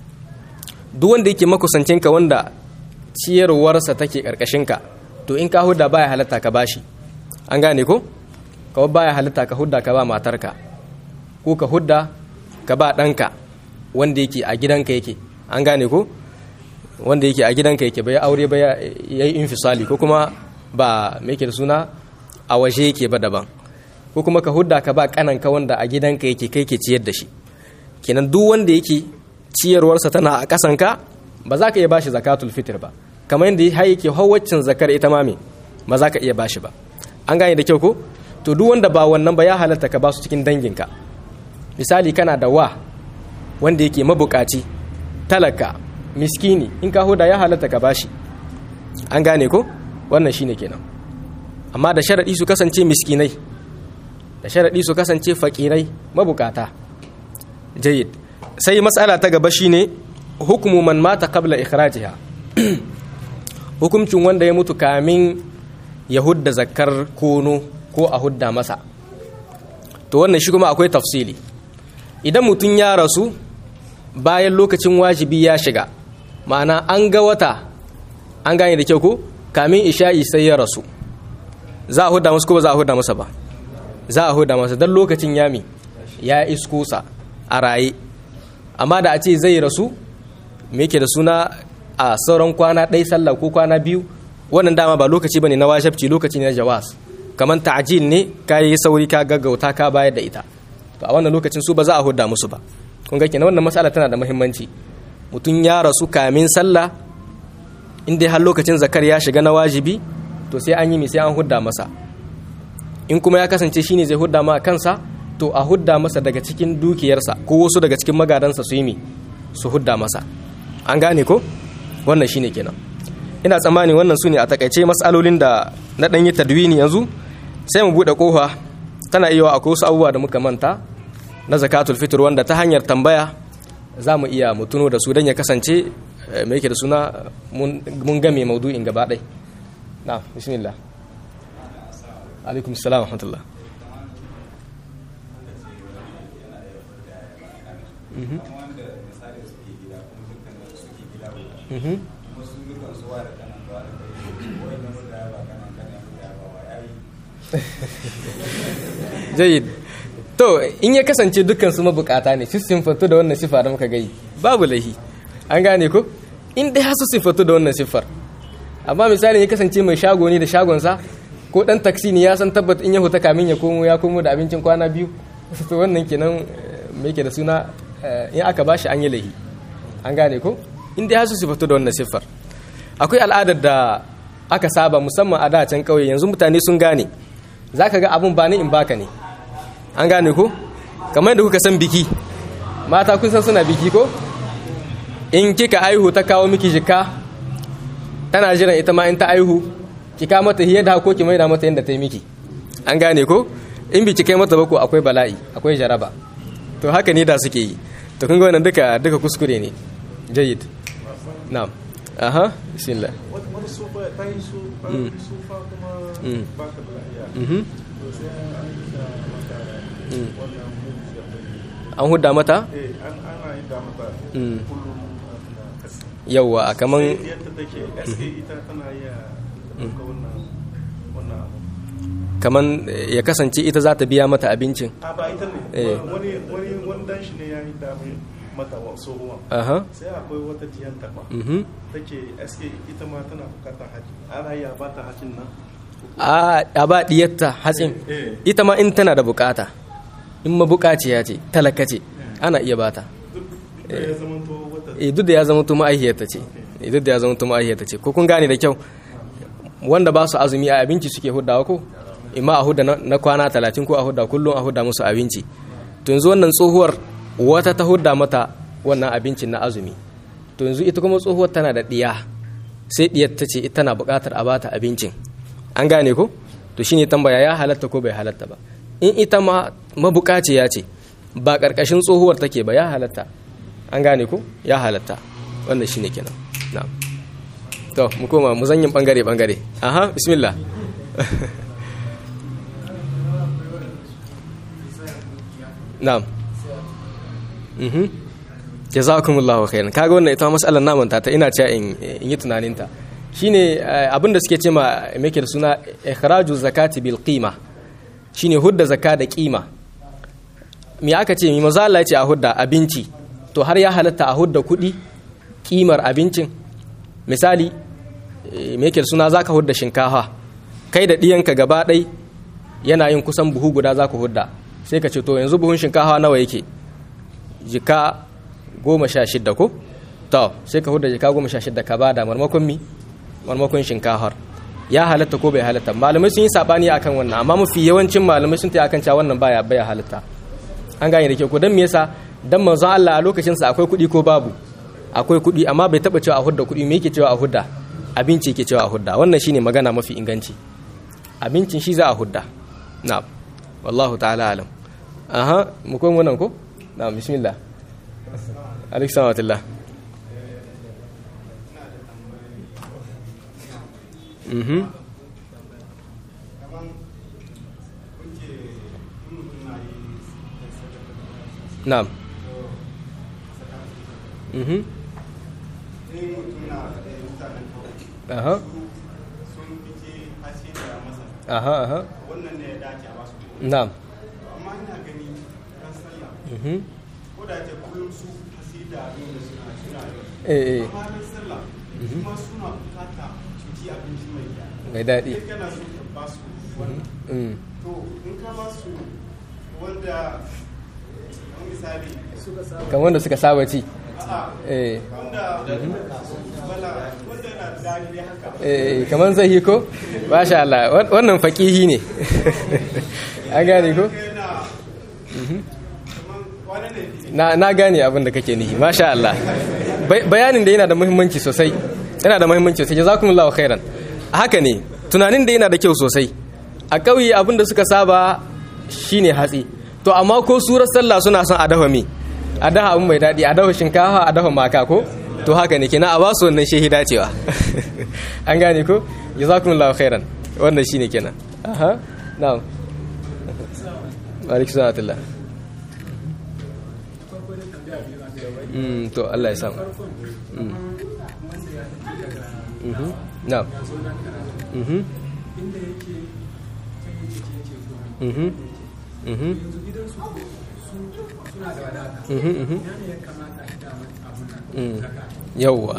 A: duk wanda yake makusancinka wanda ciyarwarsa take ka to in ka hudda baya halatta ka bashi an gane ko kawai baya halatta ka hudda ka ba matarka ko ka hudda ka ba ɗanka wanda yake a gidanka yake an gane ko wanda yake a gidanka yake bai aure ba ya yi infisali ko kuma ba mai da suna a waje yake ba daban ko kuma ka hudda ka ba kananka wanda a gidanka yake kai ke ciyar da shi kenan duk wanda yake ciyarwarsa tana a ƙasanka ba za ka iya bashi zakatul fitr ba kamar yadda har yake hawaccin zakar ita ma me ba za ka iya bashi ba an gane da kyau ko to duk wanda ba wannan ba ya halatta ka ba su cikin danginka misali kana da wa wanda yake mabukaci talaka miskini in ka huda ya halatta ka bashi an gane ko wannan shine kenan amma da sharadi su kasance miskinai da sharadi su kasance fakirai mabukata jayyid sai matsala ta gaba shine hukumu man mata qabla ikhrajiha hukuncin wanda ya mutu kamin ya hudda zakar kono ko a hudda masa to wannan shi kuma akwai tafsili idan mutum ya rasu bayan lokacin wajibi ya shiga ma'ana an ga wata an gane da kyau ko kamin isha'i sai ya rasu za a hudda masa ko ba za a hudda masa ba za a hudda masa don lokacin yami ya iskusa a raye amma da a ce zai rasu me yake da suna a sauran kwana ɗai sallah ko kwana biyu wannan dama ba lokaci bane na wajabci lokaci ne na jawas kamar ta'jil ne ka yi sauri ka gaggauta ka bayar da ita to a wannan lokacin su ba za a hudda musu ba kun ga kenan wannan matsala tana da muhimmanci mutum ya rasu kamin sallah in dai har lokacin zakar ya shiga na wajibi to sai an yi mi sai an hudda masa in kuma ya kasance shine zai hudda ma kansa to a hudda masa daga cikin dukiyarsa ko wasu daga cikin magadansa su yi mi su hudda masa an gane ko wannan shine kenan ina tsammani wannan su ne a takaice matsalolin da na ɗanyi tadwini yanzu sai mu buɗe ƙofa tana iya akwai wasu abubuwa da muka manta na zakatul fitr wanda ta hanyar tambaya za mu iya mutuno da su don ya kasance mai yake da suna mun game maudu'in gaba ɗai na bismillah alaikum salam wa rahmatullah jayid to in ya kasance dukkan su mabukata ne su simfatu da wannan sifa da muka gai babu laihi an gane ko in dai su simfatu da wannan siffar amma misali ya kasance mai shago ne da shagonsa ko dan taksi ne ya san tabbat in ya huta kamin ya komo ya komo da abincin kwana biyu to wannan kenan me yake da suna in aka bashi an yi laihi an gane ko in dai su simfatu da wannan siffar akwai al'adar da aka saba musamman a da can kauye yanzu mutane sun gane zaka ga abun ba ni in baka ne an gane ko kamar da kuka san biki mata kun san suna biki ko in kika aihu ta kawo miki jika tana jiran ita ma in ta aihu kika mata hiyar da ko ki maida mata yadda ta yi miki an gane ko in biki kai mata bako akwai bala'i akwai jaraba to haka ne da suke yi to kun ga wannan duka duka kuskure ne jayyid na'am aha bismillah
B: wani sufa ta yi su ba yi sufa kuma ba ka da lafiya to sai an yi da mata wannan mutu
A: an hudda mata
B: eh an ana yi da mata kullum na kasi
A: yawwa a kaman
B: sai yadda take gaske ita tana iya ɗauka wannan wannan abu
A: kaman ya kasance ita za ta biya mata abincin
B: a ba ita ne
A: Eh.
B: wani wani wani dan shi ne ya yi da mata wa tsohuwan
A: aha
B: sai akwai wata diyanta ma
A: mhm
B: take SK ita ma tana bukatar haji ana iya ba ta hajin nan
A: a a ba diyarta hatsin
B: Eh.
A: ita ma in tana da bukata in mabukaciya ce talaka ce ana iya bata
B: duk da ya zama to wata
A: eh duk da ya zama tuma aihiyarta ce eh duk da ya zama tuma aihiyarta ce ko kun gane da kyau wanda ba su azumi a abinci suke huddawa ko imma a hudda na na kwana talatin ko a hudda kullum a hudda musu abinci to yanzu wannan tsohuwar wata ta hudda mata wannan abincin na azumi to yanzu ita kuma tsohuwar tana da diya sai diyar ta ce ita na buƙatar a bata abincin an gane ko to shine tambaya ya halatta ko bai halatta ba in ita ma mabukaciya ce ba ƙarƙashin tsohuwar take ba ya halatta an gane ko ya halatta wannan shine kenan na'am to mu koma mu zanyin bangare bangare aha bismillah na'am mhm jazakumullahu khairan kaga wannan ita mas'alar naman ta ina cewa in in yi tunanin ta shine eh, abin da suke ce ma me yake da suna ikhraju zakati bil qima shine hudda zakka da qima me aka ce mi maza Allah ya ce a hudda abinci to har ya halatta a hudda kuɗi kimar abincin misali eh, me yake da suna zaka hudda shinkafa kai da ɗiyanka gaba ɗai yana yin kusan buhu guda za ku hudda sai ka ce to yanzu buhun shinkafa nawa yake jika goma sha shidda ko to sai ka hudda jika goma sha shidda ka bada marmakon mi marmakon shinkafar ya halatta ko bai halatta malamai sun yi sabani akan wannan amma mafi yawancin malamai sun ta akan cewa wannan baya baya halatta an gane da ke ko dan me yasa dan manzon Allah a lokacin sa akwai kuɗi ko babu akwai kuɗi amma bai taba cewa a hudda kuɗi me yake cewa a hudda abinci yake cewa a hudda wannan shine magana mafi inganci abincin shi za a hudda na'am wallahu ta'ala alam aha mu koyi wannan ko na'am bismillah alaikum salam mhm na'am mhm aha aha aha
C: wannan ne ya dace a basu
A: na'am
C: amma ina gani ran sallah
A: mhm
C: ko da ce kullum su hasida abin da suna suna yi
A: eh eh
C: amma ran sallah kuma suna bukata su ci abinci mai kyau
A: mai daɗi
C: sai kana so ka ba su wannan
A: mm
C: to in ka ba su wanda kamar misali suka sa
A: kan wanda suka saba ci
C: a'a
A: eh
C: wanda wala wanda yana da dadi dai haka
A: eh kaman zai ko masha Allah wan- wannan faqihi ne an gane ko
C: yana kamar wani ne fi
A: na na gane abin da kake nihi masha Allah Bai- bayanin da yana da muhimmanci sosai yana da muhimmanci sosai jazakumullahu khairan haka ne tunanin da yana da kyau sosai a ƙauye abin da suka saba shine hatsi to amma ko surar sallah suna son a dafa mi a dafa abin mai daɗi a dafa shinkafa a dafa maka ko to haka ne kina a ba su wannan shehi dacewa an gane ko jazakumullahu khairan wannan shine kenan aha na'am wa alaikum salam Mm, to Allah ya samu. Mm. Mhm. Na'am. Mhm. Mhm. Mhm. Mhm, mhm. Mm. Yawwa.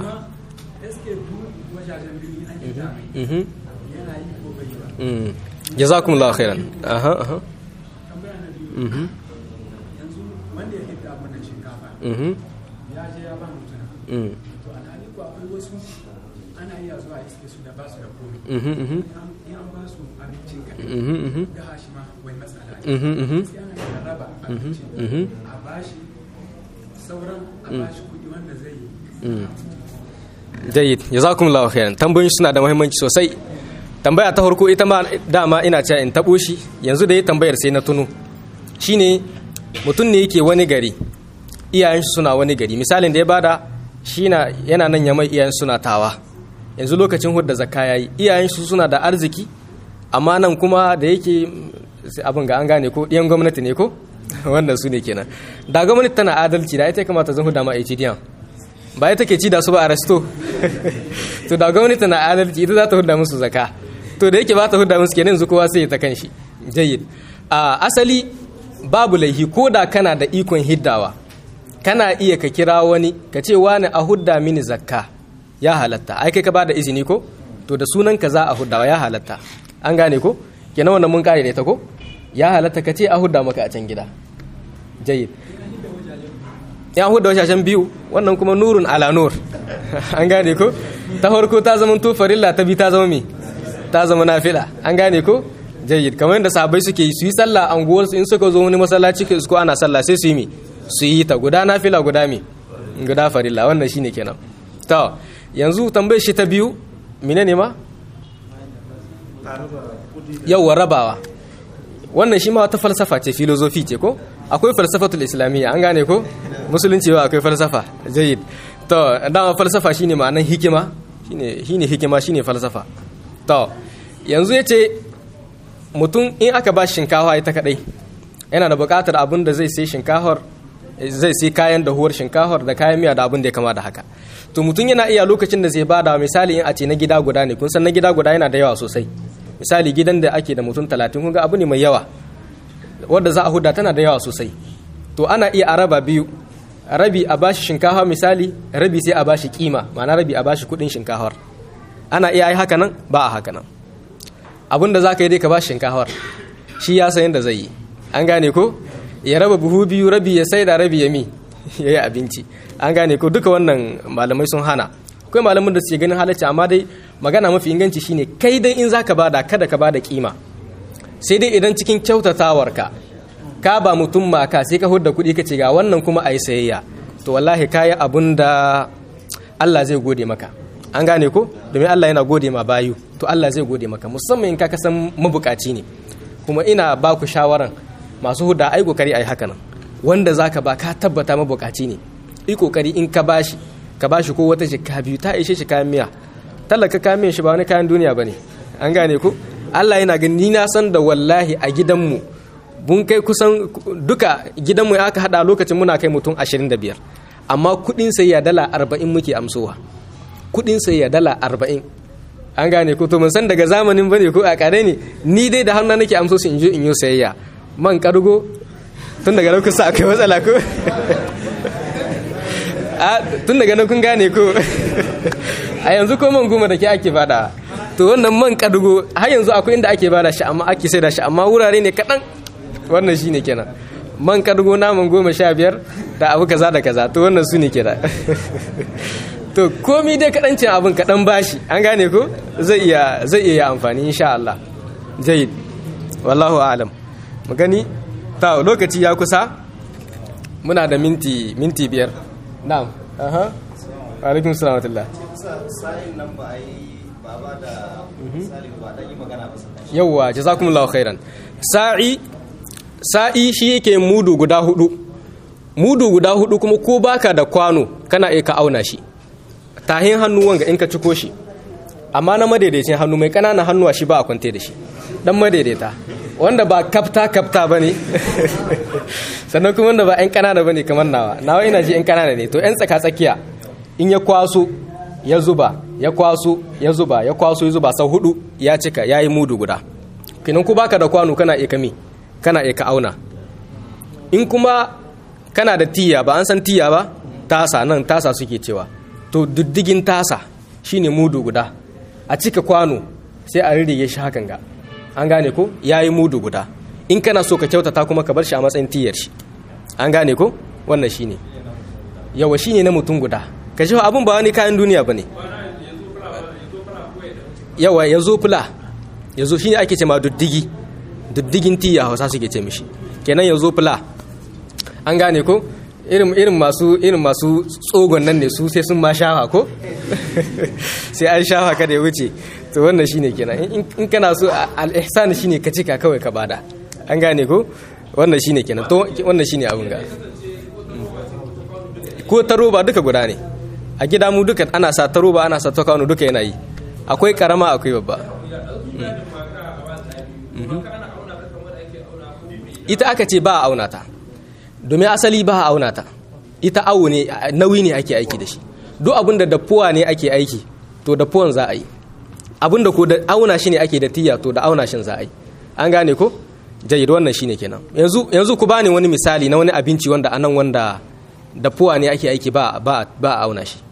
A: Mhm. Mm. Jazakumullahu khairan. Aha, aha. Mhm.
D: wanda ya hidda mana shinkafa
A: Mhm.
D: ya je ya ba mutuna
A: Mm.
D: to alhali ko akwai wasu ana iya zuwa iske su da ba su da komai
A: Mhm, mhm.
D: in an ba su abincin ka
A: Mhm, mhm.
D: da hashi ma wai matsala ne
A: Mhm, mhm.
D: sai ana iya raba abincin
A: Mhm.
D: a bashi sauran a bashi kuɗi wanda zai yi
A: Mm. Jayyid, jazakumullahu khairan. Tambayoyin suna da muhimmanci sosai. Tambaya ta farko ita ma dama ina cewa in tabo shi, yanzu da yi tambayar sai na tuno. Shine mutum ne yake wani gari, iyayen shi suna wani gari. Misalin da ya bada shi na yana nan ya mai iyayen suna tawa. Yanzu lokacin hudda zakka yayi, iyayen su suna da arziki, amma nan kuma da yake sai abin ga an gane ko ɗiyan gwamnati ne ko? Wannan su ne kenan. Da gwamnati tana adalci da ita ya kamata zan huda ma HDN. ba ita ke ci da su ba a resto to da gwamnati na adalci ita za ta hudda musu zaka to da yake ba ta hudda musu kenan yanzu kowa sai ya ta kanshi jayyid a asali babu laihi ko da kana da ikon hiddawa kana iya ka kira wani ka ce wani a hudda mini zakka ya halatta ai kai ka bada izini ko to da sunan ka za a huddawa ya halatta an gane ko kenan wannan mun kare da ita ko ya halatta ka ce a hudda maka a can gida jayyid ya huda washashen biyu wannan kuma nurun ala nur an gane ko ta farko ta zama to farilla ta bi ta zama mi ta zama nafila an gane ko jayyid kamar yadda sahabbai suke yi su yi sallah anguwar su in suka zo wani masallaci ke ko ana sallah sai su yi mi su yi ta guda nafila guda mi guda farilla wannan shine kenan to yanzu tambayar shi ta biyu menene ma yawwa rabawa wannan shi ma wata falsafa ce filozofi ce ko akwai falsafatul islamiyya an gane ko musulunci ba akwai falsafa jayyid to dama falsafa shine ma'anan hikima shine shine hikima shine falsafa to yanzu yace mutum in aka ba shinkafa ita kadai yana da buƙatar abin da zai sai shinkafar zai sai kayan dahuwar shinkafar da kayan miya da abin da ya kama da haka to mutum yana iya lokacin da zai bada misali in a ce na gida guda ne kun san na gida guda yana da yawa sosai misali gidan da ake da mutum talatin kun ga abu ne mai yawa wadda za a huda tana da yawa sosai to ana iya a raba biyu rabi a bashi shinkafa misali rabi sai a bashi kima ma'ana rabi a bashi kudin shinkafar ana iya yi haka nan ba a haka nan abin da za ka yi dai ka bashi shinkafar shi ya san yadda zai yi an gane ko ya raba buhu biyu rabi ya sai da rabi ya mi ya yi abinci an gane ko duka wannan malamai sun hana akwai malamin da suke ganin halacci amma dai magana mafi inganci shine kai dai in zaka bada kada ka bada kima sai dai idan cikin kyautatawarka ka ba mutum maka sai ka hudda kuɗi ka ce ga wannan kuma a yi sayayya to wallahi kayi abun da Allah zai gode maka an gane ko domin Allah yana gode ma bayu to Allah zai gode maka musamman in ka kasan mabukaci ne kuma ina ba ku shawaran masu huda ai kokari ai haka nan wanda zaka ba ka tabbata mabukaci ne yi kokari in ka bashi ka bashi ko wata jikka biyu ta ishe shi kayan miya talaka kayan miyan shi ba wani kayan duniya bane an gane ko Allah yana gani ni na san da wallahi a gidanmu mun kai kusan duka gidanmu ya aka hada lokacin muna kai mutum 25 amma kudin sayya dala 40 muke amsowa kudin sayya dala 40 an gane ko to mun san daga zamanin bane ko a kare ne ni dai da hannu nake amso su in je in yi sayayya man kargo tun daga nan kusa akwai matsala ko a tun daga nan kun gane ko a yanzu ko man goma da ke ake bada to wannan man kargo har yanzu akwai inda ake bada shi amma ake sai da shi amma wurare ne kaɗan wannan shi ne kenan man kargo naman goma sha biyar da abu kaza da kaza to wannan su ne kenan to komi dai kaɗancin abin kaɗan bashi an gane ko zai iya zai iya amfani insha Allah jayyid wallahu a'lam mu gani ta lokaci ya kusa muna da minti minti biyar na'am aha alaikum salam wa
E: sa'in nan ba a yi ba ba da misali ba dan yi magana ba sai
A: yawwa jazakumullahu khairan sa'i sa'i shi yake mudu guda hudu mudu guda hudu kuma ko baka da kwano kana iya ka auna shi tahin hannu wanga in ka ciko shi amma na madaidaicin hannu mai ƙananan hannuwa shi ba a kwante da shi dan madaidaita wanda ba kafta kafta ba ne sannan kuma wanda ba 'yan ƙanana ba ne kamar nawa nawa ina ji 'yan ƙanana ne to 'yan tsaka tsakiya in ya kwaso ya zuba ya kwaso ya zuba ya kwaso ya zuba sau hudu ya cika ya yi mudu guda kinan ku baka da kwano kana iya kami kana iya ka auna in kuma kana da tiya ba an san tiya ba tasa nan tasa suke cewa to diddigin tasa shine mudu guda a cika kwano sai a rirrige shi hakan ga an gane ko ya yi mudu guda in kana so ka kyautata kuma ka bar shi a matsayin tiyar shi an gane ko wannan shine yawa shine na mutum guda ka shi abun ba wani kayan duniya ba ne yawa ya zo fula ya zo shi ne ake ce ma duddigi duddigin tiya hausa suke ce mishi kenan ya zo fula an gane ko irin masu irin masu tsogon nan ne su sai sun ma shafa ko sai an shafa kada ya wuce to wannan shine kenan in kana so al-ihsan shine ka cika kawai ka bada an gane ko wannan shine kenan to wannan shine abun ga ko ta roba duka guda ne a gida mu duka ana sa ta roba ana sa ta kwano duka yana yi akwai karama akwai babba ita aka ce ba a auna ta domin asali ba a auna ta ita awo ne nauyi ne ake aiki da shi duk abin da dafuwa ne ake aiki to dafuwan za a yi abin da ko da auna shi ne ake da tiya to da auna shin za a yi an gane ko jayyid wannan shine kenan yanzu yanzu ku bani wani misali na wani abinci wanda anan wanda dafuwa ne ake aiki ba ba ba a auna shi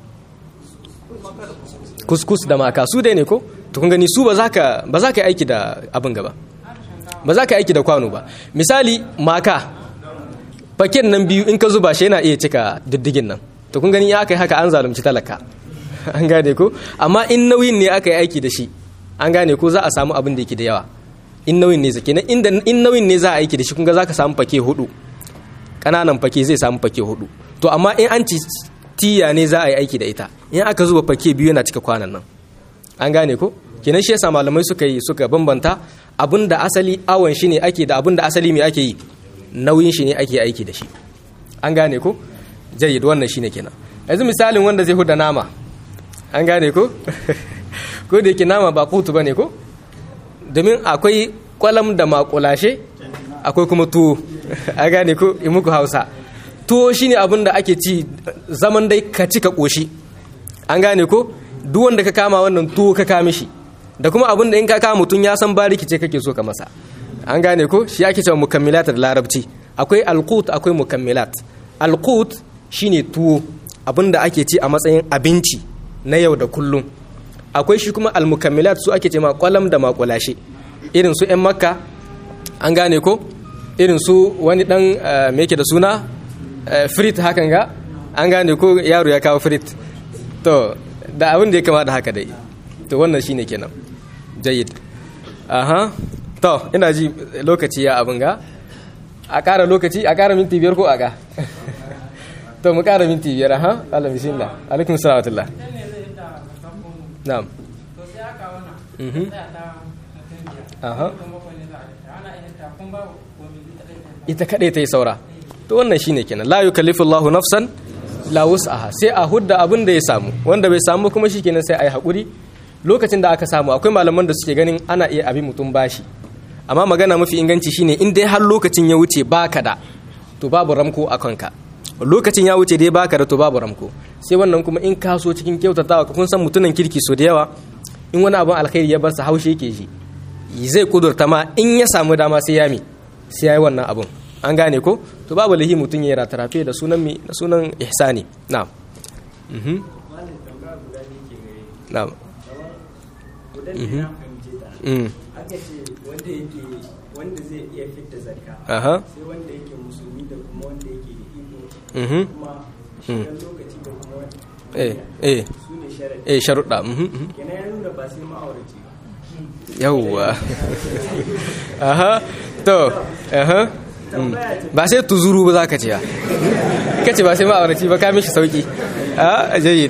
A: kuskus da maka su dai ne ko to kun gani su ba za ka ba za ka yi aiki da abin gaba ba za ka yi aiki da kwano ba misali maka faken nan biyu in ka zuba shi yana iya cika diddigin nan to kun gani ya aka yi haka an zalunci talaka an gane ko amma in nauyin ne aka yi aiki da shi an gane ko za a samu abin da yake da yawa in nauyin ne zake inda in nauyin ne za a aiki da shi kun ga za ka samu fake hudu kananan fake zai samu fake hudu to amma in an ci tiya ne za a yi aiki da ita in aka zuba fake biyu yana cika kwanan nan an gane ko kenan shi yasa malamai suka yi suka bambanta abin da asali awon shi ne ake da abin da asali mai ake yi nauyin shi ne ake aiki da shi an gane ko jayyid wannan shine kenan yanzu misalin wanda zai huda nama an gane ko ko da yake nama ba kutu bane ko domin akwai kwalam da makulashe akwai kuma tuwo an gane ko in muku hausa tuwo shine abin da ake ci zaman dai ka ci ka koshi an gane ko duk wanda ka kama wannan tuwo ka kame shi da kuma abin da in ka kama mutum ya san bariki ce kake so ka masa an gane ko shi ake cewa mukammilat da larabci akwai alqut akwai mukammilat alqut shine tuwo abinda ake ci a matsayin abinci na yau da kullum akwai shi kuma almukammilat su ake ce ma kwalam da makulashe irin su yan makka an gane ko irin su wani dan me yake da suna frit hakan ga an gane ko yaro ya kawo frit to da abin da ya kama da haka dai to wannan shine kenan jayyid aha to ina ji lokaci ya abin ga a ƙara lokaci a ƙara minti biyar ko a ga to mu ƙara minti biyar aha Allah bismillah alaikum salam na'am mhm aha ita kaɗai ta yi saura to wannan shine kenan la yukallifu Allahu nafsan la wus'aha sai a hudda abin da ya samu wanda bai samu kuma shikenan sai a yi haƙuri lokacin da aka samu akwai malaman da suke ganin ana iya abin mutum bashi amma magana mafi inganci shine in dai har lokacin ya wuce baka da to babu ramko a kanka lokacin ya wuce dai baka da to babu ramko sai wannan kuma in ka so cikin kyautatawa kun san mutunan kirki so da yawa in wani abin alkhairi ya bar sa haushe yake shi zai kudurta ma in ya samu dama sai ya mi sai ya yi wannan abun an gane ko to babu lahi mutum ya ratarafe da sunan mi da sunan ihsani na'am mhm na'am mhm mhm
F: aka ce wanda yake wanda zai iya fitta zakka
A: aha
F: sai wanda yake musulmi da kuma wanda yake da iko
A: mhm
F: kuma shigar lokaci da kuma
A: eh eh
F: su ne sharadi
A: eh sharuɗa mhm mhm
F: kenan ya nuna ba sai ma'auraci ba
A: yawwa aha to aha mm. ba sai tuzuru ba za ka ce ya ka ce ba sai ma'auraci ba ka mishi sauki a jayyid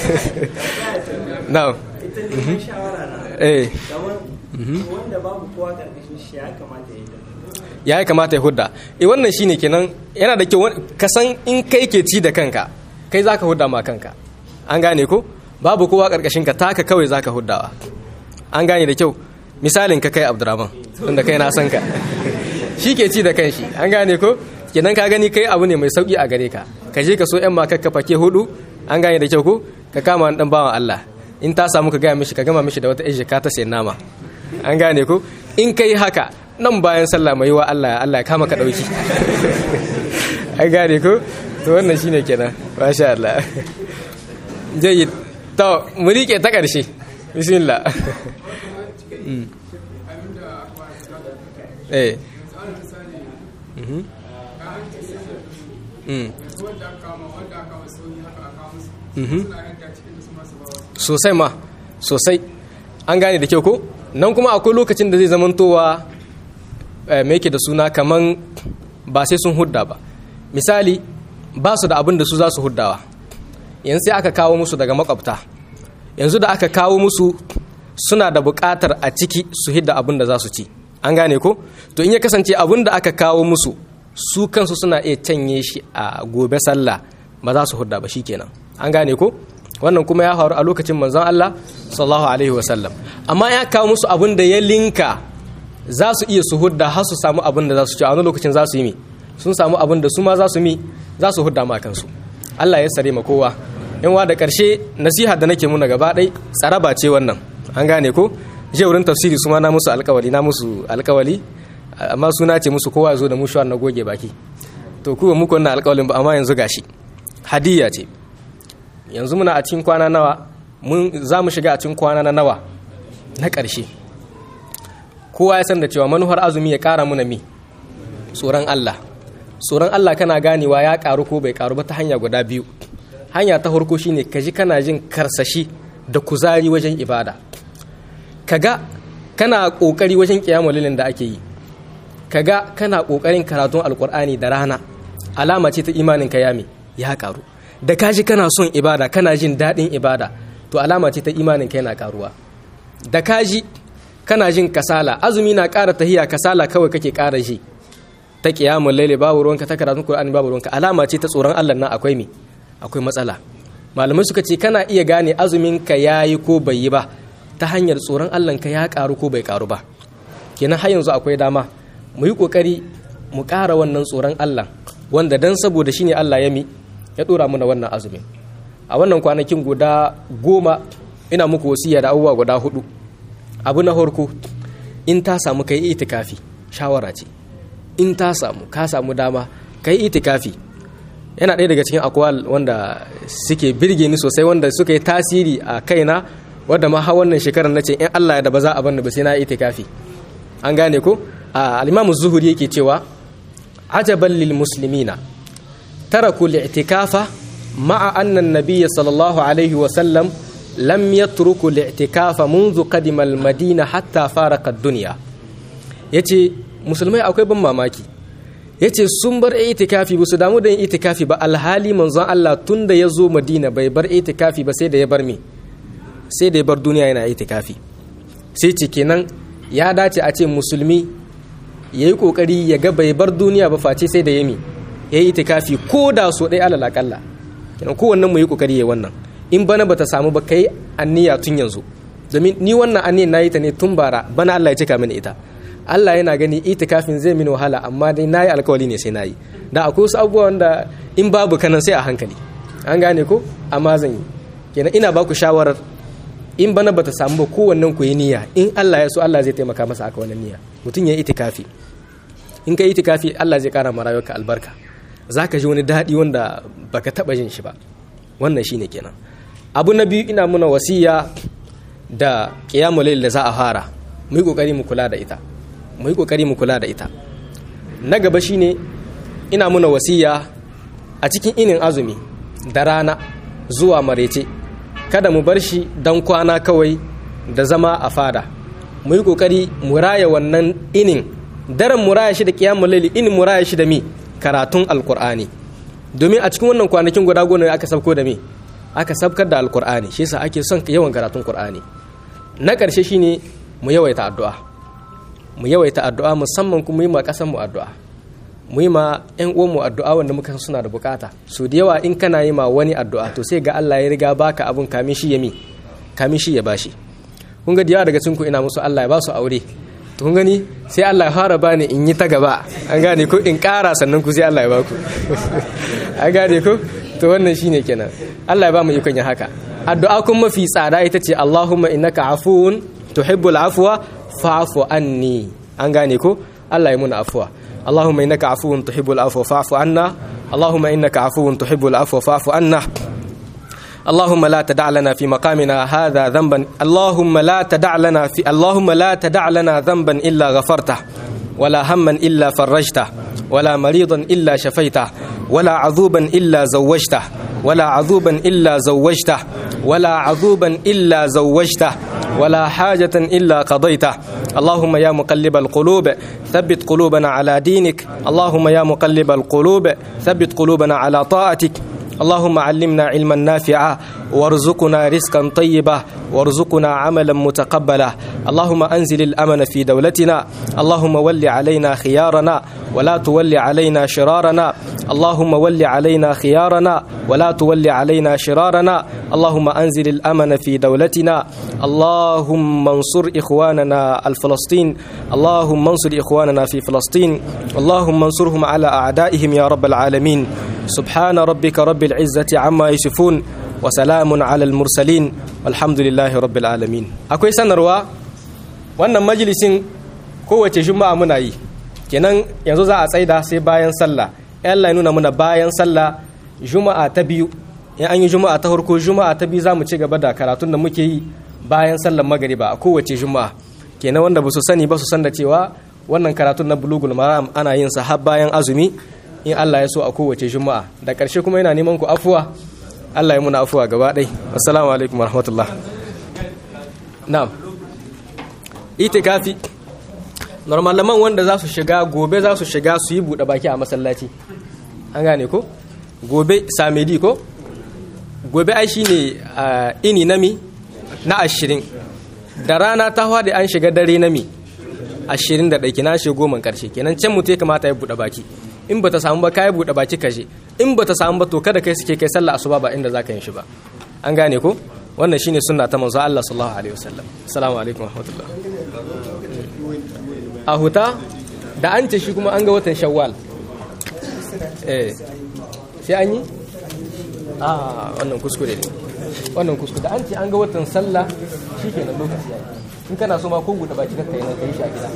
A: now
F: ita neman shawara na
A: eh
F: kamar wanda babu kowa karkashin shi ya kamata ya yi da
A: ya kamata ya hudda eh wannan shine kenan yana da kyau wani- ka san in kai ke ci da kanka kai zaka hudda ma kanka an gane ko babu kowa karkashin ka taka kawai zaka huddawa an gane da kyau misalin ka kai Abdurrahman tunda kai na san ka shi ke ci da kanshi an gane ko kenan ka gani kai abu ne mai sauki a gare ka ka je ka so yan ma kakka fake hudu an gane da kyau ko ka kama wani dan bawan Allah in ta samu ka gaya mishi ka gama mishi da wata ejika ka ta sayan nama an gane ko in kai haka nan bayan sallah mai wa Allah Allah ya kama ka dauki an gane ko to wannan shine kenan masha Allah jayyid to mu rike ta karshe bismillah Mm. eh Mhm. Mm. Mhm. sosai ma sosai an gane da kyau ko nan kuma akwai lokacin da zai zamantowa eh, mai yake da suna kaman ba sai sun hudda ba misali ba su da abin da su za su huddawa yanzu sai aka kawo musu daga makwabta yanzu da aka kawo musu suna da buƙatar a ciki su hidda abin da za su ci an gane ko to in ya kasance abin da aka kawo musu su kansu suna iya canye shi a gobe sallah ba za su hudda ba shikenan an gane ko wannan kuma ya faru a lokacin manzon Allah sallallahu alaihi wasallam amma ya kawo musu abin da ya linka za su iya su hudda har su samu abin da za su ci a wani lokacin za su yi mi sun samu abin da su ma za su mi za su hudda ma kansu Allah ya sare ma kowa in wa da ƙarshe nasiha da nake muna gaba ɗai tsaraba ce wannan an gane ko je wurin tafsiri su ma na musu alkawali na musu alkawali amma suna ce musu kowa ya zo da mushuwar na goge baki to kuwa muku wannan alkawalin ba amma yanzu gashi hadiyya ce yanzu muna a cikin kwana nawa mun za mu shiga a cikin kwana na nawa na ƙarshe kowa ya san da cewa manuhar azumi ya ƙara muna mi tsoron Allah tsoron Allah kana ganewa ya ƙaru ko bai ƙaru ba ta hanya guda biyu hanya ta farko shine ka ji kana jin karsashi da kuzari wajen ibada kaga kana ƙoƙari wajen ƙiyamulilin da ake yi kaga kana ƙoƙarin karatun alƙur'ani da rana alama ce ta imanin ka yami ya ƙaru da ka ji kana son ibada kana jin daɗin ibada to alama ce ta imanin ka yana ƙaruwa da ka ji kana jin kasala azumi na ƙara tahiya kasala kawai kake ƙara ji ta ƙiyamun laili babu ruwanka ta karatun Qur'ani babu ruwanka alama ce ta tsoron Allah na akwai me akwai matsala malamai suka ce kana iya gane azumin ka yayi ko bai yi ba ta hanyar tsoron Allah ka ya ƙaru ko bai ƙaru ba kenan har yanzu akwai dama mu yi ƙoƙari mu ƙara wannan tsoron Allah wanda dan saboda shine Allah ya mi ya ɗora mana wannan azumin a wannan kwanakin guda goma ina muku wasiya da abubuwa guda hudu abu na farko in ta samu kai itikafi shawara ce in ta samu ka samu dama kai itikafi yana ɗaya daga cikin akwal wanda suke birge ni sosai wanda suka yi tasiri a kaina wadda ma har wannan shekarar nace in Allah ya da ba za a bani ba sai na itikafi an gane ko al-Imam Zuhuri yake cewa ajaban lil muslimina taraku al-i'tikafa ma'a anna an-nabiy sallallahu alaihi wa sallam lam yatruku al-i'tikafa منذ قدم المدينة حتى فارق الدنيا yace musulmai akwai ban mamaki yace sun bar itikafi ba su damu da yin itikafi ba alhali manzon Allah tunda ya zo Madina bai bar itikafi ba sai da ya bar me sai da ya bar duniya yana itikafi sai ce kenan ya dace a ce musulmi ya yi kokari ya ga bai bar duniya ba face sai da yami ya yi itikafi ko da so ɗaya alal akalla kenan kowannen mu yi kokari ya wannan in bana bata samu ba kai anniya tun yanzu domin ni wannan anniyan nayi ta ne tun bara bana Allah ya cika mini ita Allah yana gani itikafin zai mini wahala amma dai nayi alkawali ne sai nayi da akwai wasu abubuwa wanda in babu kanan sai a hankali an gane ko amma zan yi kenan ina baku shawarar in bana bata samu ba kowannen ku yi niyya in Allah ya so Allah zai taimaka masa aka wannan niyya mutum ya yi itikafi in ka yi itikafi Allah zai kara ma rayuwarka albarka zaka ji wani daɗi wanda baka taɓa jin shi ba wannan shine kenan abu na biyu ina muna wasiya da qiyamul layl da za a fara mu yi kokari mu kula da ita mu yi kokari mu kula da ita na gaba shine ina muna wasiya a cikin inin azumi da rana zuwa marece kada mu bar shi dan kwana kawai da zama a fada mu yi kokari mu raya wannan inin daren mu raya shi da qiyamul layl inin mu raya shi da mi karatun alqur'ani domin a cikin wannan kwanakin guda goma aka sabko da mi aka sabkar da alqur'ani shi yasa ake son yawan karatun qur'ani na ƙarshe shine mu yawaita addu'a mu yawaita addu'a musamman kuma yi ma ƙasar mu addu'a mu yi ma ƴan uwan mu addu'a wanda muka suna da bukata su da yawa in kana yi ma wani addu'a to sai ga Allah ya riga baka abun kamin shi ya mi kamin shi ya bashi kun ga yawa daga cikin ku ina musu Allah ya ba su aure to kun gani sai Allah ya fara bani in yi ta gaba an gane ko in ƙara sannan ku sai Allah ya baku an gane ko to wannan shine kenan Allah ya ba mu ikon yin haka addu'a kun mafi tsada ita ce Allahumma innaka afuwun tuhibbul afwa fa'fu anni an gane ko Allah ya muna afwa Allahumma innaka afuwun tuhibbul afwa fa'fu anna Allahumma innaka afuwun tuhibbul afwa fa'fu anna اللهم لا تدع لنا في مقامنا هذا ذنبا اللهم لا تدع لنا في اللهم لا تدع لنا ذنبا الا غفرته ولا هما الا فرجته ولا مريضا الا شفيته ولا عذوبا الا زوجته ولا عذوبا الا زوجته ولا عذوبا الا زوجته ولا حاجة إلا قضيته اللهم يا مقلب القلوب ثبت قلوبنا على دينك اللهم يا مقلب القلوب ثبت قلوبنا على طاعتك اللهم علمنا علما نافعا وارزقنا رزقا طيبا وارزقنا عملا متقبلا اللهم انزل الامن في دولتنا اللهم ول علينا خيارنا ولا تول علينا شرارنا اللهم ول علينا خيارنا ولا تول علينا شرارنا اللهم انزل الامن في دولتنا اللهم انصر اخواننا الفلسطين اللهم انصر اخواننا في فلسطين اللهم انصرهم على اعدائهم يا رب العالمين سبحان ربك رب العزه عما يصفون وسلام على المرسلين والحمد لله رب العالمين akwai sanarwa wannan majalisin kowace juma'a muna yi kenan yanzu za a tsaida sai bayan sallah Allah ya nuna muna bayan sallah juma'a ta biyu in an yi juma'a ta farko juma'a ta biyu za mu ci gaba da karatun da muke yi bayan sallar magariba a kowace juma'a kenan wanda ba su sani ba su san da cewa wannan karatun na bulugul maram ana yin sa har bayan azumi in Allah ya so a kowace juma'a da ƙarshe kuma yana neman ku afuwa Allah ya muna afuwa gaba ɗai assalamu alaikum warahmatullah na'am itikafi normalaman wanda za su shiga gobe za su shiga su yi buɗe baki a masallaci an gane ko gobe samedi ko gobe ai shine ini nami na ashirin da rana ta da an shiga dare nami ashirin da ɗaki na shiga goma ƙarshe kenan can mutu ya kamata ya buɗe baki in ba ta samu ba ka yi buɗe baki kashe in ba ta samu ba to kada kai suke kai sallah asuba ba inda za ka yin shi ba an gane ko wannan shine sunna ta manzo Allah sallallahu alaihi wasallam assalamu alaikum warahmatullah a huta da an ce shi kuma an ga watan shawwal eh sai an yi a wannan kuskure ne wannan kuskure da an ce an ga watan sallah shikenan lokaci yayi in kana so ma ko guda baki ka kai nan kai shi a gida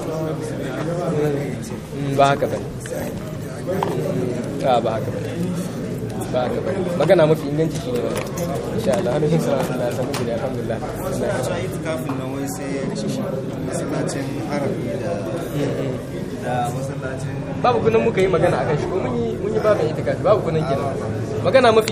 A: ba haka bane a ba haka bane ba haka bane magana mafi inganci shine wannan insha Allah har yin sallah da sanin da alhamdulillah
E: kafin nan wai sai masallacin arabi da da masallacin
A: babu kunan muka yi magana akan shi ko mun yi mun yi babu itikafi babu kunan kenan magana mafi